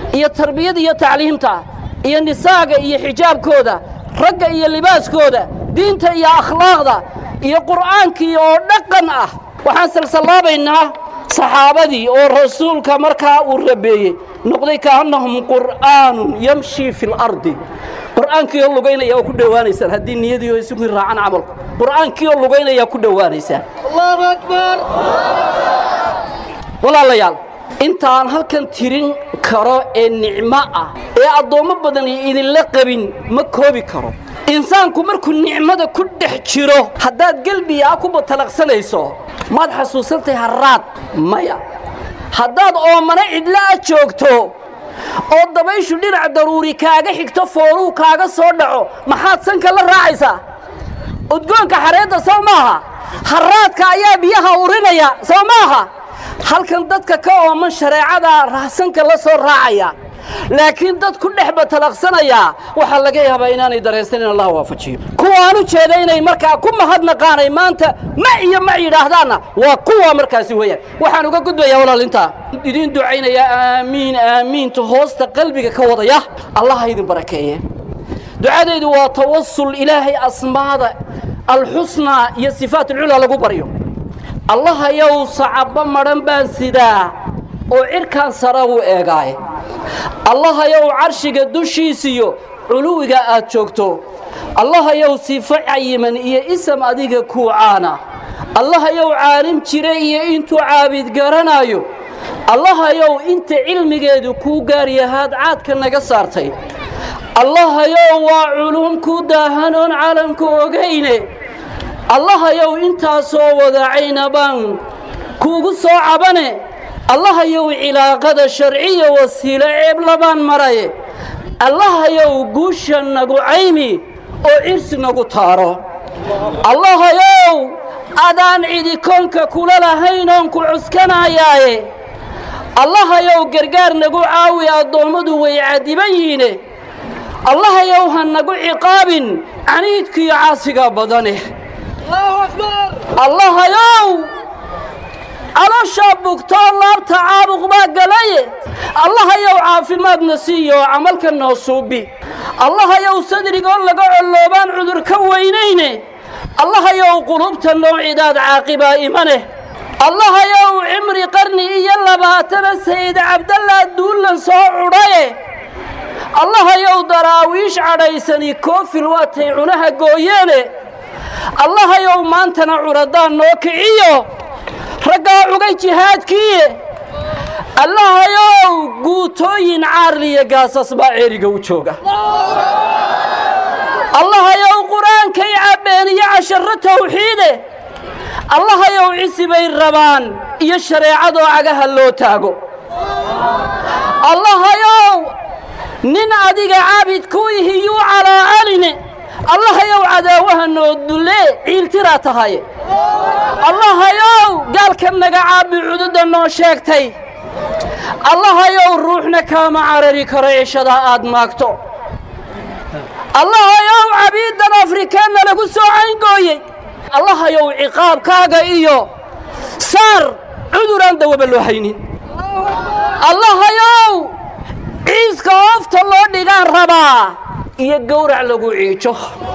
iyo tarbiyada iyo tacliimta iyo nisaaga iyo xijaabkooda ragga iyo libaaskooda diinta iyo akhlaaqda iyo qur'aankii oo dhaqan ah waxaan salsallaabaynaa saxaabadii oo rasuulka markaa uu rabeeyey noqday kaannahum qur'aanun yamshii fi lardi qur'aankii oo lugaynaya oo ku dhowaanaysaan haddii niyadii oo isugu raacan camalku qur'aankii oo lugaynaya ku dhowaanaysaan allahu akbar walaalayaal intaan halkan tirin karo ee nicmo ah ee addoommo badan idinla qabin ma koobi karo insaanku markuu nicmada ku dhex jiro haddaad gelbiga ah ku batalaqsanayso maad xasuusantahay harraad maya haddaad oomana cidla a joogto oo dabayshu dhinac daruuri kaaga xigto fooruu kaaga soo dhaco maxaad sanka la raacaysaa udgoonka xareedda sow maaha harraadka ayaa biyaha urinaya sow maaha halkan dadka ka ooman shareecadaa rahsanka la soo raacaya laakiin dad ku dhex batalaqsanayaa waxaa laga yaabaa inaanay dareensan in allah waafajiyo kuwaan u jeeda inay markaa ku mahadnaqaanay maanta ma iyo ma yidhaahdaanna waa kuwa markaasi weeyaan waxaan uga gudbayaa walaalintaa idiin ducaynayaa aamiin aamiinta hoosta qalbiga ka wadaya allah ha idin barakeeye ducadaydu waa tawasul ilaahay asmaada alxusnaa iyo sifaat alculaa lagu baryo allahayow sacabbo madhan baan sidaa oo cirkaan sara u eegaaye allahayow carshiga dushiisiyo culuwiga aad joogto allahayow sifo cayiman iyo isam adiga kuu caana allahayow caalim jira iyo intuu caabid garanaayo allahayow inta cilmigeedu kuu gaaryahaad caadka naga saartay allahayow waa culum ku daahanoon caalamka ogayne allahayow intaasoo wadacayna baan kuugu soo cabane allahayow cilaaqada sharciya wasiilo ceeblabaan maraye allahayow guusha nagu caymi oo cirsi nagu taaro allahayow adaan cidi koonka kula lahaynoon ku cuskanayaaye allahayow gargaar nagu caawi addoommadu way cadiban yihiine allahayow ha nagu ciqaabin caniidkiyo caasiga badane allahayow calooshaa bugtoo laabta caabuq baa galaye allahayow caafimaadna siiyo camalka noo suubi allahayow sadrigoo laga colloobaan cudur ka weynayne allahayow qulubta noocidaad caaqibaa imaneh allahayow cimri qarni iyo labaatana sayid cabdallaa duullan soo cudhaye allahayow daraawiish cadhaysani koofil waatay cunaha gooyeene allahayow maantana curadaan noo kiciyo raggaa cugay jihaadkiiye allahayow guutooyin caarliya gaasas baa ceeriga u jooga allahayow qur-aankay cabbeen iyo casharro tawxiide allahayow cisi bay rabaan iyo shareecadoo cagaha loo taago allahayow nin adiga caabid ku ihiyuu calaacaline allahayow cadaawaha noo dullee ciiltiraa tahaye allahayow gaalka naga caabi cududda noo sheegtay allahayow ruuxna kaama carari karo cishadaa aad maagto allahayow cabiiddan afrikaanna lagu soo cayngooyey allahayow ciqaabkaaga iyo saar cuduraan dawaba loo haynin allahayow ciiska oofta loo dhigaan rabaa iyo gowrac lagu ciijo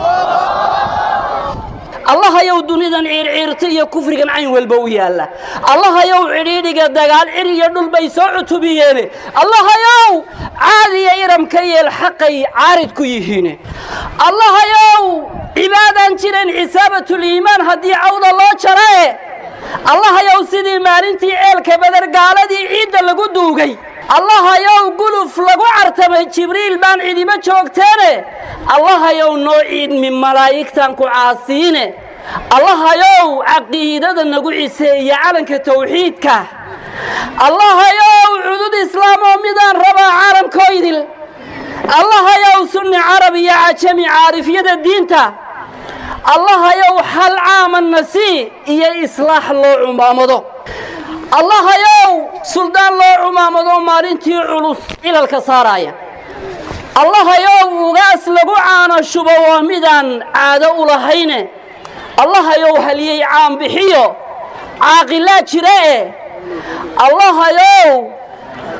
allahayow dunidan ciirciirta iyo kufrigan cayn walba u yaalla allahayow cidhiidhiga dagaal cir iyo dhul bay soo cutubiyeene allahayow caadiya iramka yeel xaqay caarid ku yihiine allahayow cibaadaan jiran xisaabatliimaan haddii cawda loo jarae allahayow sidii maalintii ceelka badar gaaladii ciidda lagu duugay allahayow guluf lagu cartamay jibriil baan cidiba joogteene allahayow noo ciidmi malaa'igtan ku caasiine allahayow caqiidada nagu ciseeya calanka tawxiidka allahayow cudud islaam oo midaan rabaa caalamkoydil allahayow sunni carab iyo cajami caarifyada diinta allahayow hal caaman nasii iyo islaax loo cumaamado allahayow suldaan loo cumaamado maalintii culus cilalka saaraaya allahayow ugaas lagu caano shubo waa midaan caado u lahayne allahayow haliyey caanbixiyo caaqilaa jira eh allahayow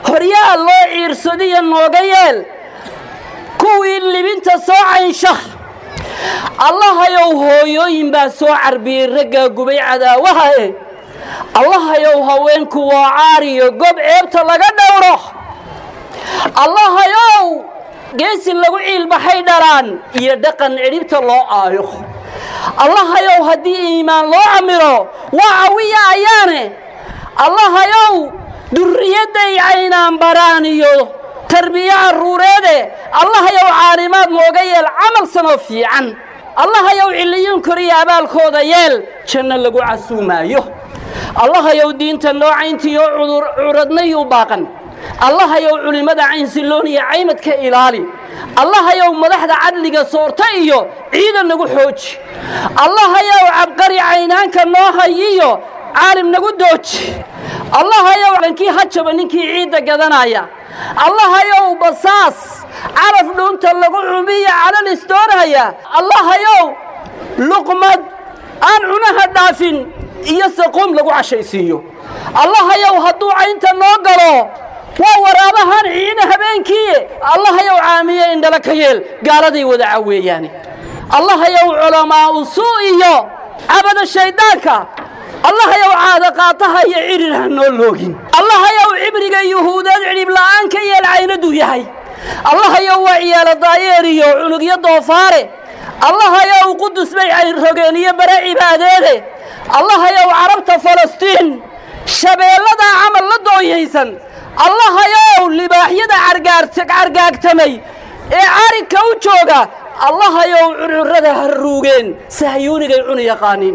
horyaa loo ciirsadiyo nooga yeel kuwii libinta soo caynsha allahayow hooyooyin baa soo carbiyey raggaa gubay cadaawaha e allahayow haweenku waa caariyo gob ceebta laga dhowro allahayow geesi lagu ciilbaxay dhalaan iyo dhaqan cidhibta loo aayo allahayow haddii iimaan loo camiro waa cawiya ayaane allahayow durriyadday caynaan baraan iyo tarbiye carruureede allahayow caalimaad nooga yeel camal sanoo fiican allahayow cilliyuun koriya abaalkooda yeel janno lagu casuumaayo allahayow diinta noocayntiyo curadnayuu baaqan allahayow culimmada caynsilloon iyo caymadka ilaali allahayow madaxda cadliga soorta iyo ciidan nagu xooji allahayow cabqari caynaanka noo hayiyo caalim nagu dooji allahayow dhankii hajaba ninkii ciidda gadanaya allahayow basaas caraf dhuunta lagu cumiya calan isdoonaya allahayow luqmad aan cunaha dhaafin iyo saquum lagu cashaysiiyo allahayow hadduu caynta noo galo waa waraabahan ciina habeenkii allahayow caamiye indhala ka yeel gaaladay wada caweeyaane allahayow culamaa'u suu iyo cabada shayddaanka allahayow caada qaataha iyo cidhir ha noo loogin allahayow cibriga yuhuudeed cidhib la'aan ka yeel caynaduu yahay allahayow waa ciyaalo daayeer iyo cunugyo doofaare allahayow qudus bay cayrrogeen iyo bare cibaadeede allahayow carabta falastiin shabeelladaa camal la dooyaysan allahayow libaaxyada cargaagtamay ee caridka u jooga allahayow cururada ha ruugeen sahyuunigay cuni yaqaaniine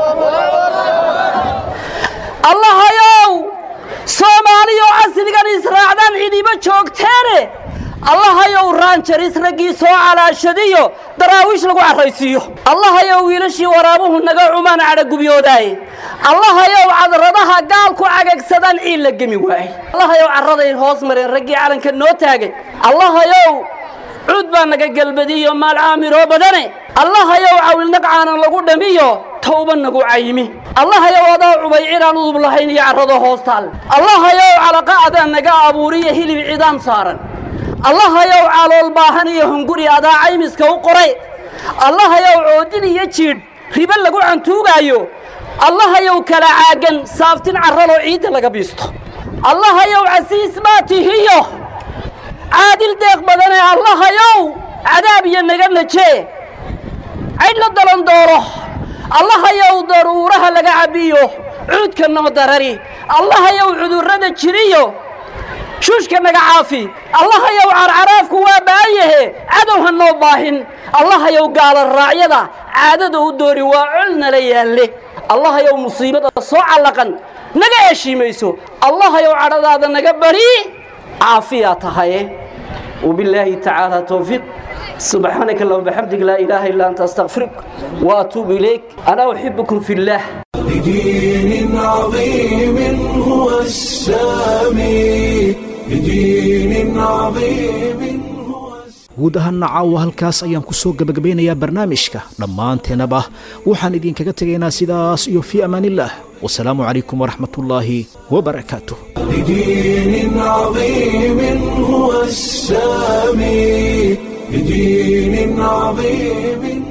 allahayow soomaaliyo casrigan israacdaan cidiba joogteene allahayow raanjaris raggii soo calaashadiyo daraawiish lagu carraysiiyo allahayow wiilashii waraabuhu naga cumaan cadhagubyoodaay allahayow cadradaha gaalku cagagsadaan ciil la gemi waayey allahayow carraday hoos mareen raggii calanka noo taagay allahayow cuud baa naga gelbadiyo maal caamiroo badane allahayow cawilnaq caanan lagu dhamiyo tawba nagu caymi allahayow adaa cubay cidaan udub lahayn iyo carrado hoostaal allahayow calaqa adaa naga abuuriyo hilib cidaam saaran allahayow calool baahan iyo hunguri adaa caymiska u qoray allahayow coodin iyo jiidh ribo lagu cantuugaayo allahayow kala caagan saaftin carraloo ciidda laga biisto allahayow casiis baa tihiyo caadil deeq badane allahayow cadaab iyo naga najee caydh la dalan dooro allahayow daruuraha laga cabbiyo cuudka noo darari allahayow cudurrada jiriyo shuushka naga caafi allahayow carcaraafku waa ba'anyahe cadow ha noo baahin allahayow gaala raacyada caadada u doori waa col nala yaalle allahayow musiibada soo callaqan naga eshiimayso allahayow cadhadaada naga bari caafiyaa tahaye وبالله تعالى توفيق سبحانك اللهم وبحمدك لا إله إلا أنت أستغفرك وأتوب إليك أنا أحبكم في الله بدين عظيم هو السامي بدين عظيم guud ahaanna caawa halkaas ayaan ku soo gebagabeynayaa barnaamijka dhammaanteenaba waxaan idinkaga tegaynaa sidaas iyo fii amaanillaah wasalaamu calaykum waraxmatullaahi wabarakaatuh بدين عظيم هو السامي بدين عظيم